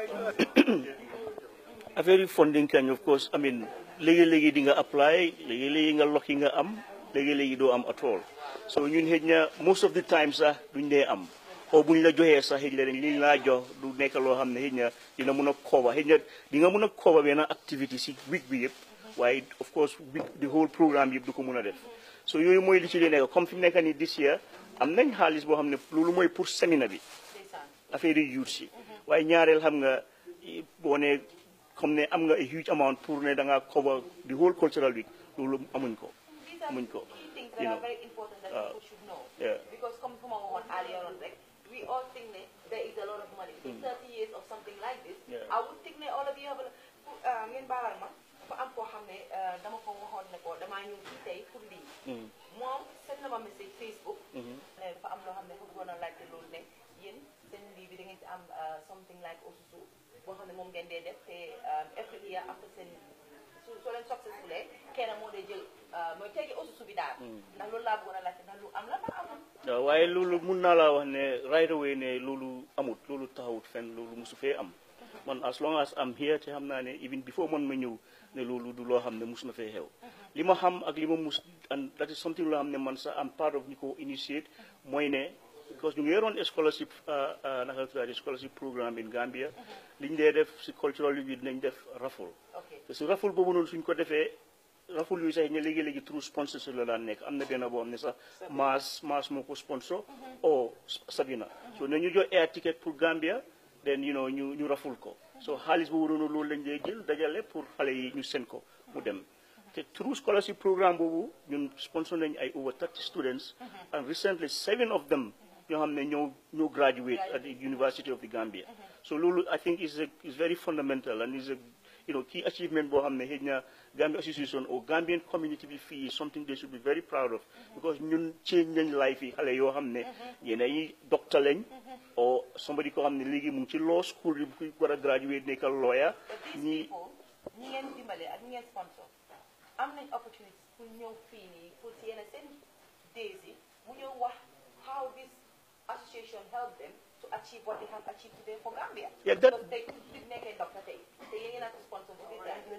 affaire yi funding kañ of course I mean léegi-léegi di nga apply léegi-léegi nga lokki nga am léegi-léegi doo am at all so ñun xëj na most of the time sax duñ dee am o buñ la joxee sax xëj na dañ liñ laa jox du nekk loo xam ne xëj na dina mun a cover xëj na di nga mun a cover benn activité si week bi yëpp waaye of course week the whole programme yëpp du ko mun a def so yooyu mooy li ci li nekk comme fi mu nekk nii this year am nañ xaalis boo xam ne loolu mooy pour séminaire bi affaire yi youth si waaye ñaareel xam nga i- boo ne comme ne am nga a huge amount pour ne da ngaa cover the whole cultural week loolu amuñ ko These are amuñ ko key things you that know are very important that Uh, people should know. yeah. Because come from our one earlier on, right? We all think that there is a lot of money. In 30 years of something like this, Yeah. I would think that all of you have a uh, ngeen baalal ma dafa am koo xam ne uh, dama ko waxoon ne ko damaa ñëw fii tey pour lii. Mm. moom seen na ma message Facebook. Mhm. ne dafa am loo xam ne foofu bëggoon a laajte loolu ne yéen seen lii bi da ngeen ci am uh, something like osusu boo xam ne moom ngeen dee def te um, every year after seen su soo leen successful kenn moo dee jël uh, mooy tegi osusu bi daal. ndax loolu laa bëggoon a laajte ndax lu am la ndax amul. waaw waaye loolu mun naa laa wax ne right away ne loolu amut loolu taxawut fenn loolu musu fee am man as long as am here te xam naa ne even before man ma ñëw ne loolu du loo xam ne mus na fee xew li ma xam ak li ma mus and that is something loo xam ne man sax am part of ñi ko initiate mooy ne because ñu ngi yoroon scholarship uh, uh, naka la tuddati scholarship programme in Gambia liñ dee def si cultural bi dinañ def raffle te si raffle boobu noonu suñ ko defee raful yooyu sax ñu léegi-léegi true sponsor la daan nekk am na benn boo xam ne sax maas maas moo ko sponsor o Sabina so ne ñu jox air ticket pour Gambia then you know ñu ñu raful ko so xaalis boobu noonu loolu lañ dee jël dajale pour xale yi ñu sen ko mu dem te true scholarship programme boobu ñun sponsor nañ ay over 30 students and recently seven of them ñoo xam ne ñoo ñoo graduate at the University of the Gambia so loolu I think is a is very fundamental and is a you know key achievement boo xam ne xëy na Gambia Association or Gambian community bi fii is something they should be very proud of because ñun change nañ life yi xale yoo xam ne yéen ay doctor lañ or somebody ko xam ne léegi mu ngi ci law school yi ku war a graduate nekk lawyer ñi ñi ngeen dimbale ak ñi ngeen sponsor am nañ opportunity pour ñëw fii nii pour si yenn seen days yi mu ñëw wax how this association help them to achieve what they have achieved today for Gambia. Yeah, that- Because tey nit nekkee doctor tey te yéen ngeen a sponsor bu biir daal.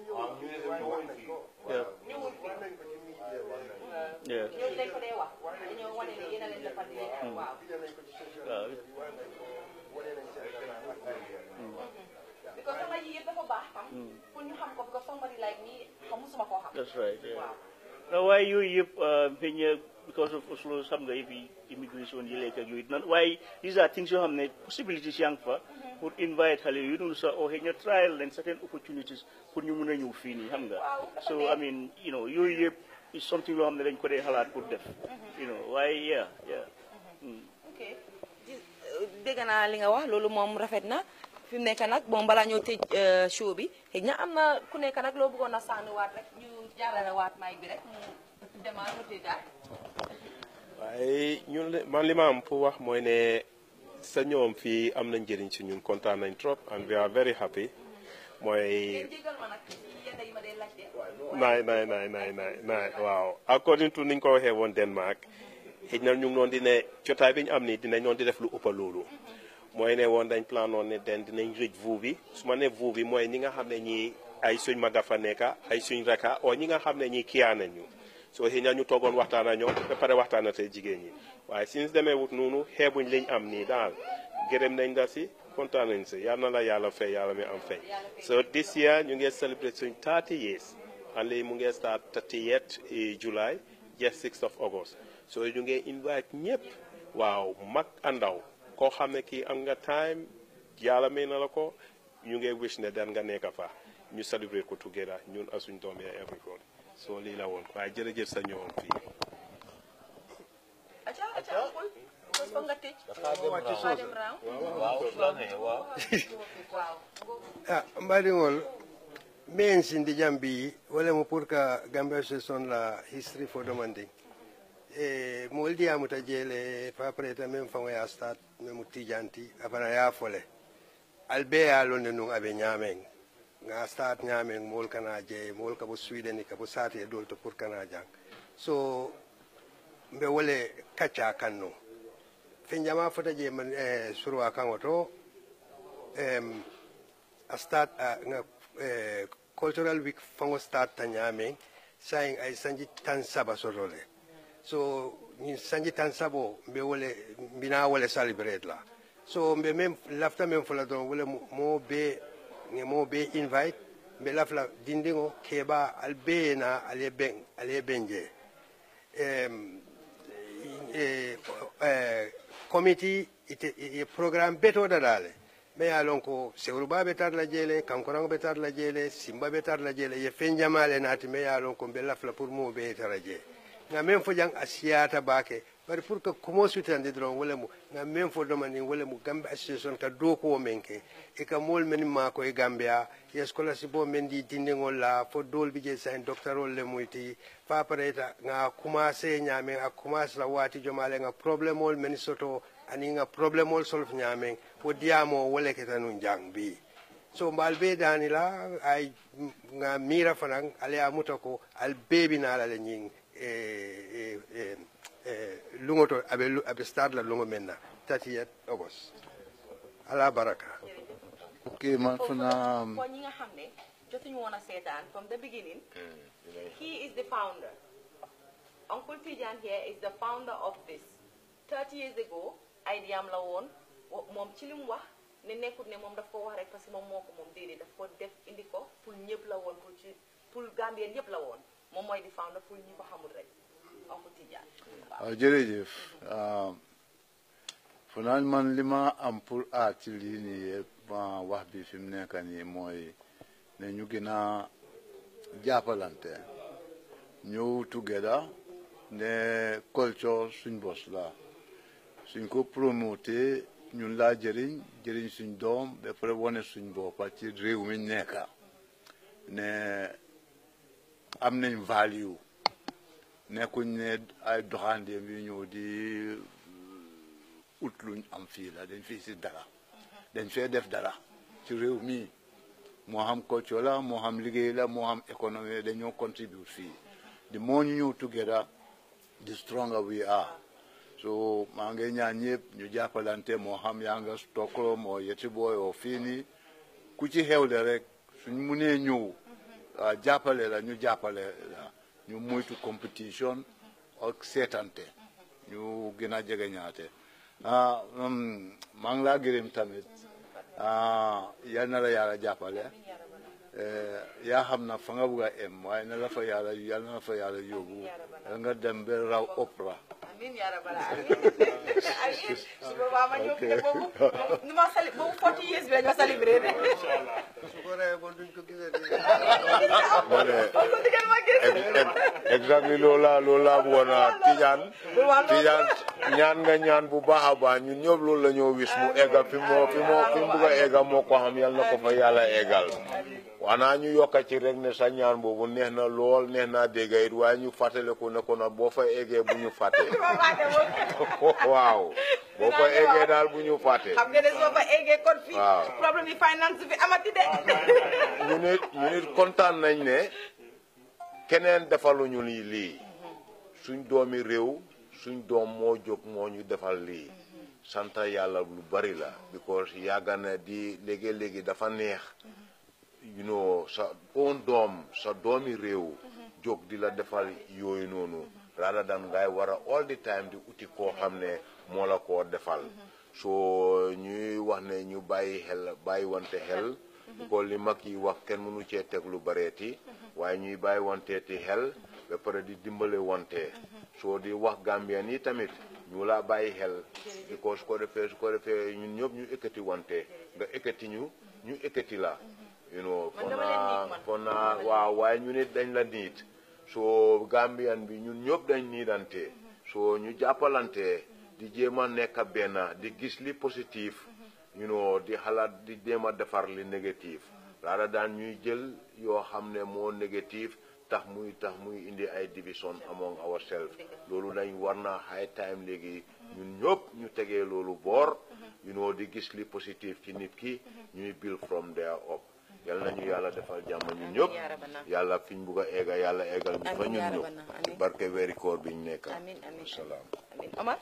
Yeah. ñëwul fii. Yeah. ñooñu dañ ko dee wax dañoo wane ne yéen a leen defal di leen waaw. waaw because sama yi yëpp dafa baax tam pour ñu xam ko because somebody like me xam musuma koo xam That's right, yeah. waaw No, waaye yooyu yëpp xëy na because of Oslo xam nga fi immigration yi lekk ak yooyu nan waaye these are things yoo xam ne possibilities yaa ngi fa pour invite xale yu dul sax oo xëy na trial leen certain opportunities pour ñu mun a ñëw fii nii xam nga so I mean you know yooyu yëpp is something loo xam ne dañ ko dee xalaat pour def you know waaye yeah yeah Mm. ok Gis- dégg naa li nga wax loolu moom rafet na fi mu nekk nag moom balaa ñoo tëj euh, show bi xëy na am na ku nekk nag loo bëggoon a sànniwaat rek ñu jaarale waat mic bi rek mu demal mu tëddaat waaye ñun le- man li ma am pour wax mooy ne sa ñoom fii am na njëriñ si ñun kontaan nañ trop and we are very happy mooy jégal ma nag ci yenn yi ma dee laajte naay naay naay naay naay naay waaw according to niñ ko waxee woon Denmark xëy na ñu ngi noon di ne jotaay bi ñu am nii dinañ noon di def lu ëpp loolu mooy ne woon dañ plan noon ne den dinañ rëj vuu bi su ma ne vuu bi mooy ñi nga xam ne ñii ay suñ maga fa nekka ay suñ raka o ñi nga xam ne ñii kiyaa nañ ñu soo xëy na ñu toogoon waxtaan ak ñoom ba pare waxtaan ak jigéen ñi waaye since demee wut noonu xeebuñ liñ am nii daal gërëm nañ la si kontaan nañ si yal na la yàlla fay yàlla mi am fay so this year ñu ngi celebrate suñ 30 years and léegi mu ngi start 30th July just 6th of August so ñu ngi invite ñëpp waaw mag andaw koo xam ne kii am nga time yàlla may na la ko ñu ngi wish ne dan nga nekk fa ñu celebrate ko together ñun ak suñ doom yi everyone so lii la woon waaye jërëjëf sa ñëwoon fii acca acca amul because foog nga tëj Dafa Faa dem dem round. round waaw su la nee waaw waaw ah mbaɗigol min sindi jambi wala mo pour que gambia son la history fo demanding e mo woldiyamu ta jeele pa preta même fango ya stat même tijanti afana ya fole albe ya londe nun aɓe ñamen nga stat ñamen mol kana jeeye mol kabo sweden kabo sati e dol to pour kana jang so mbe wole kacca kanno fe jama fota je man e surwa kango to em a start a nga eh, cultural week fango start ta ñamen sayin ay sanji tan saba sotole so ñin sanji tan sabo mbe wole mbina wole celebrate la so mbe mem lafta mem fula don wole mo- mo be nge mo be invite mbe lafla dindingo keba al be na ale ben ale benje em e eh, committee ite e programme beto dadale me ya lon ko sewruba be tar la jele kankorango be tar la jele simba be tar la jele ye fen jamale nati me ya lon ko be lafla pour mo be tar la jele nga men fo jang asiyata bake bari pour que kumo sutande dron wala mu nga men fo domani wala mu gambe association ka do ko men ke e ka mol men ma ko e gambia yes kola si bo men di dindingol la fo dol bi je sain doctorol le muyti fa pareta nga commencé ñamen a commencé la wati jomale nga problème ol men soto ani nga problème ol solf ñamen fo diamo wala ke tanu jang bi so mbal be dani la ay nga mira fanan ale amuta ko al bebi na la le ñing e e e e lungo to abe lu- abe start la lungo menna 30 august ala baraka ok man fana for ñi nga xam ne jotuñu woon a seetaan from the beginning he is the founder Uncle Tijan here is the founder of this 30 years ago idea am la woon wo- moom ci li mu wax ne nekkut ne moom daf ko wax rek parce que moom moo ko moom déedéet daf ko def indi ko pour ñëpp la woon pour ci pour Gambien ñëpp la woon moom mooy di founder pour ñi ko xamul rek Uncle Tijan waaw waaw jërëjëf fanaan man li ma am pour aar ci lii nii yëpp ma wax bi fi mu nekk nii mooy ne ñu gën a jàppalante ñëw together ne culture suñ bos la suñ ko promoté ñun laa jëriñ jëriñ suñ doom ba pare wane suñ boppa ci réew mi nekka ne am nañ value nekkuñ ne ay doxandeem yu ñëw di ut luñ am fii la dañ fii si dara dañ fee def dara ci réew mi moo xam culture la moo xam liggéey la moo xam économie dañoo contribute fii di moo ñu ñëw together the stronger we are so maa ngi ñaan ñëpp ñu jàppalante moo xam yaa nga Stockholm oo yeti booy oo fii nii ku ci xewle rek suñ munee ñëw ah, jàppale la ñu jàppale la ñu moytu competition ak seetante ñu gën a jege ñaate ah um, maa ngi laa gërëm tamit ah yal na la yàlla jàppale yaa xam na fa nga bugg a em waaye na la fa yàlla yal na la fa yàlla yóbbu yal nga dem ba raw opra amiin yaa rabbal amiin su boobaa ma ñëw te boobu nu ma sali boobu 40 years bi lañ ma célébré de su ko reyee bon duñ ko gisee ma ne ko digal ma gis exactly loolu laa loolu laa bëggoon a tijaan tijaan ñaan nga ñaan bu baax a baax ñun ñëpp loolu la ñoo wis mu egga fi moo fi moo fi mu bugg a egga moo ko xam yal na ko fa yàlla eggal wanaa ñu yokka ci rek ne sa ñaan boobu neex na lool neex naa dégg it waaye ñu fàttaliku ne ko nag boo fa eggee bu ñu fàtte waaw boo fa eggee daal bu ñu fàtte xam nga ne soo fa eggee kon fii waaw. problème yi finance fi amati de ñu nit ñu nit kontaan nañ ne keneen defaluñu lii lii suñ doomi réew suñ doom moo jóg moo ñu defal lii sant yàlla lu bari la because yàgga na di léegi-léegi dafa neex you know sa own doom sa doomi réew jóg di la defal yooyu noonu rather than ngay war a all the time di uti koo xam ne moo la koo defal so ñuy wax ne ñu bàyyi xel bàyyi wante xel ko li mag yi wax kenn mënu cee teg lu bareeti waaye ñuy bàyyi wanteeti xel ba pare di dimbale wante soo di wax Gambien yi tamit ñu laa bàyyi xel because su ko defee su ko defee ñun ñëpp ñu ekkati wante nga ekkati ñu ñu ekkati la you know fon naa fon naa waaw waaye ñu nit dañ la niit soo Gambian bi ñun ñëpp dañ niidante soo ñu jàppalante di jéem a nekk benn di gis li positif you know di xalaat di jéem a defar li négatif laata daan ñuy jël yoo xam ne moo négatif tax muy tax muy indi ay division among ourselves loolu dañ war na high time léegi ñun ñëpp ñu tegee loolu boor you know di gis li positif ci nit ki ñuy build from there up yal nañu yàlla defal jàmm ñun ñëpp yàlla fi ñu bugg a egga yàlla eggal ñu fa ñun ñëpp ci barke weeri koor bi ñu nekk amiin amiin salaam amiin Omar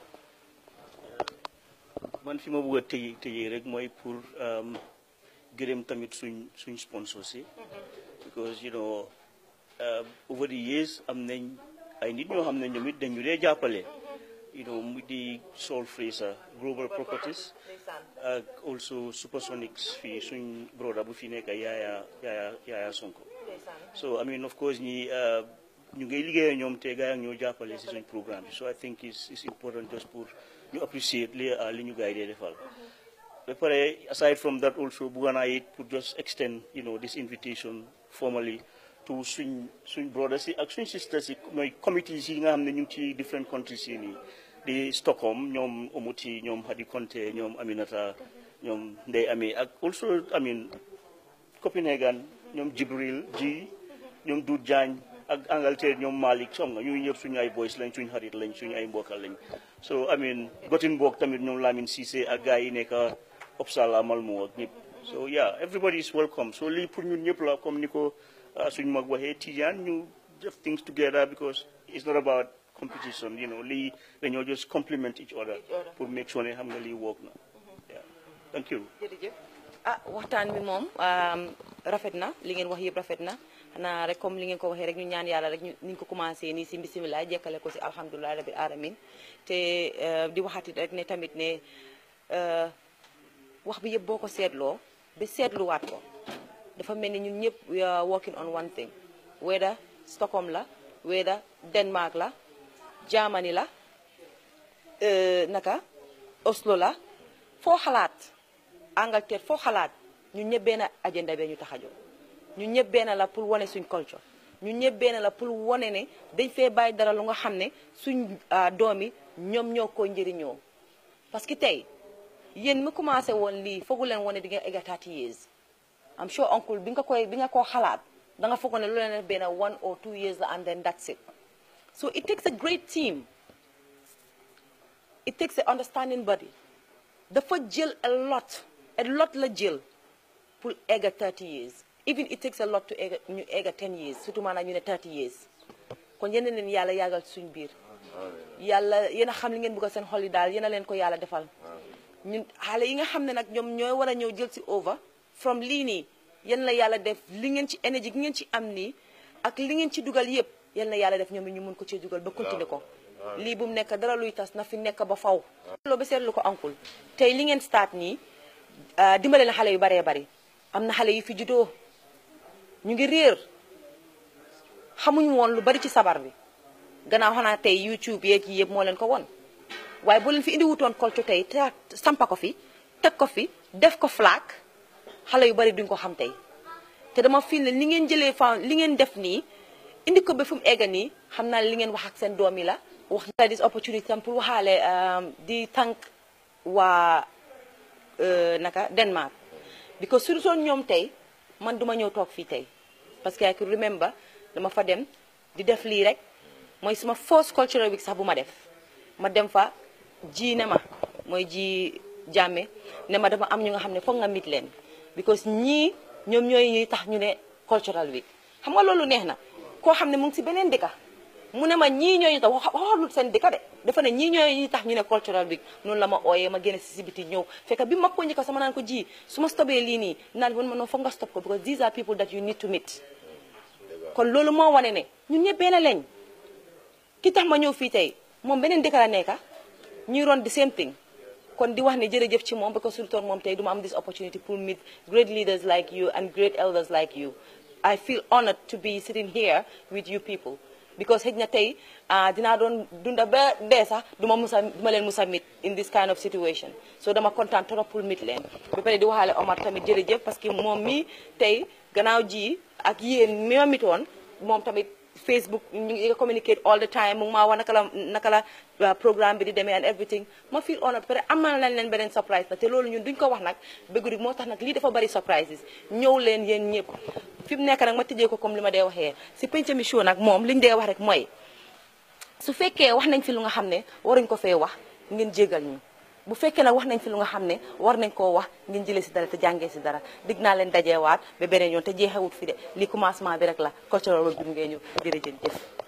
man fi ma bëgg a tëjee tëjee rek mooy pour um, gërëm tamit suñ suñ sponsor si because you know uh, over the years am nañ ay nit ñoo xam ne ñoom it dañu dee jàppale you know mu di Sol Fraser Global Properties ak also Supersonics fii suñ broda bu fi nekk Yaaya Yaaya Yaaya Sonko so I mean of course ñi uh, ñu ngay liggéey ñoom te gaa yi ñoo jàppale si suñ programme bi so I think it's, it's important just pour ñu appreciate li li ñu gars yi dee defal ba pare aside from that also bugga naa it pour just extend you know this invitation formally to suñ suñ brothers yi ak suñ sisters yi mooy committees yi nga xam ne ñu ngi ci different countries yi nii di Stockholm ñoom Omuti ñoom Hadi Konte ñoom Aminata ñoom Ndey Ami ak also I mean Copenhagen ñoom Jibril ji ñoom Doudou Diagne ak Angleterre ñoom Malick som nga ñuy ñëpp suñu ay boys lañ suñu xarit lañ suñu ay mbokkal lañ so I mean Gothenburg tamit ñoom Lamine Cissé ak gars yi nekk Uppsala Malmö ak ñëpp so yeah everybody is welcome so lii pour ñun ñëpp la comme ni ko suñu mag waxee Tidiane ñu def things together because it's not about competition you know lii dañoo just complement each other pour make sure ne xam nga lii work na yeah thank you jërëjëf ah waxtaan bi moom rafet na li ngeen wax yëpp rafet na xanaa rek comme li ngeen ko waxee rek ñu ñaan yàlla rek ñu niñ ko commencé nii si bisimilah jekkale ko si alhamdulilah rabil alamin te di waxatit rek ne tamit ne wax bi yëpp boo ko seetloo ba seetluwaat ko dafa mel ni ñun ñëpp we are working on one thing whether Stockholm la whether Denmark la Germany la naka Oslo la foo xalaat Angleterre foo xalaat ñun ñëpp benn agenda bee ñu tax a jóg ñun ñëpp benn la pour wane suñ culture ñun ñëpp benn la pour wane ne dañ fee bàyyi dara lu nga xam ne suñ doom yi ñoom ñoo ko njëriñoo parce que tey yéen mi commencé woon lii foogu leen wane di nga egga 30 years am sure uncle bi nga koy bi nga koo xalaat da nga foog ne lu leen def benn one or two years la and then that's it so it takes a great team it takes a understanding body dafa jël a lot a lot la jël pour egga 30 years even it takes a lot to egga ñu egga 10 years surtout maanaam ñu ne 30 years kon yéen leen yàlla yàggal suñ biir yàlla yéen a xam li ngeen bëgg seen xol yi daal yéen a leen ko yàlla defal ñun xale yi nga xam ne nag ñoom ñooy war a ñëw jël si over from lii nii yéen la yàlla def li ngeen ci énergie gi ngeen ci am nii ak li ngeen ci dugal yépp yéen la yàlla def ñoom ñu mun ko ci dugal ba continuer ko lii bu mu nekk dara luy tas na fi nekk ba faw loolu ba seetlu ko ankul tey li ngeen start nii dimbale na xale yu baree bari am na xale yu fi juddoo ñu ngi réer xamuñu woon lu bari ci sabar bi gannaaw xanaa tey YouTube yeeg yi yëpp moo leen ko won waaye bu leen fi indi wutoon culture tey te sampa ko fi teg ko fi def ko flag xale yu bari duñ ko xam tey te dama fil ne li ngeen jëlee fa li ngeen def nii indi ko ba fu mu egga nii xam naa li ngeen wax ak seen doom yi la wax na this opportunity tam pour waxaale di tànk waa naka Denmark because su doon ñoom tey man duma ñëw toog fii tey parce que I can remember dama fa dem di def lii rek mooy suma first cultural week sax bu ma def ma dem fa ji ne ma mooy ji jàmme ne ma dama am ñu nga xam ne foog nga mit leen because ñii ñoom ñooy ñuy tax ñu ne cultural week xam nga loolu neex na koo xam ne mu ngi si beneen dëkka mu ne ma ñii ñooñu tax waxalul seen dëkka de dafa ne ñii ñooñu tax ñu ne cultural week noonu la ma ooyee ma génne si si biti ñëw fekk bi ma ko njëkk sama naan ko ji su ma stopee lii nii naan man ma noonu foog nga stop ko because these are people that you need to meet kon loolu moo wane ne ñun ñëpp benn lañ ki tax ma ñëw fii tey moom beneen dëkk la nekka ñuy ron the same thing kon di wax ne jërëjëf ci moom because surtout moom tey duma am this opportunity pour meet great leaders like you and great elders like you I feel honored to be sitting here with you people because xëj na tey dinaa doon dunda ba dee sax duma musa duma leen musa meet in this kind of situation so dama kontaan trop pour meet leen ba pare di waxaale Omar tamit jërëjëf parce que moom mi tey gannaaw ji ak yéen mi ma mitoon moom tamit Facebook ñu ngi communicate all the time mu ngi maa wax naka la naka la programme bi di demee and everything ma feel honored pare amal nañ leen beneen surprise la te loolu ñun duñ ko wax nag bëgg moo tax nag lii dafa bari surprises ñëw leen yéen ñëpp fi mu nekk nag ma tëjee ko comme li ma dee waxee si penc mi show nag moom liñ dee wax rek mooy su fekkee wax nañ fi lu nga xam ne waruñ ko fee wax ngeen jégal ñu bu fekkee nag wax nañ fi lu nga xam ne war nañ koo wax ngeen jëlee si dara te jàngee si dara dig naa leen dajeewaat ba beneen yoon te jeexewut fi de li commencement bi rek la cultural bi ngeen ñu jërëjëf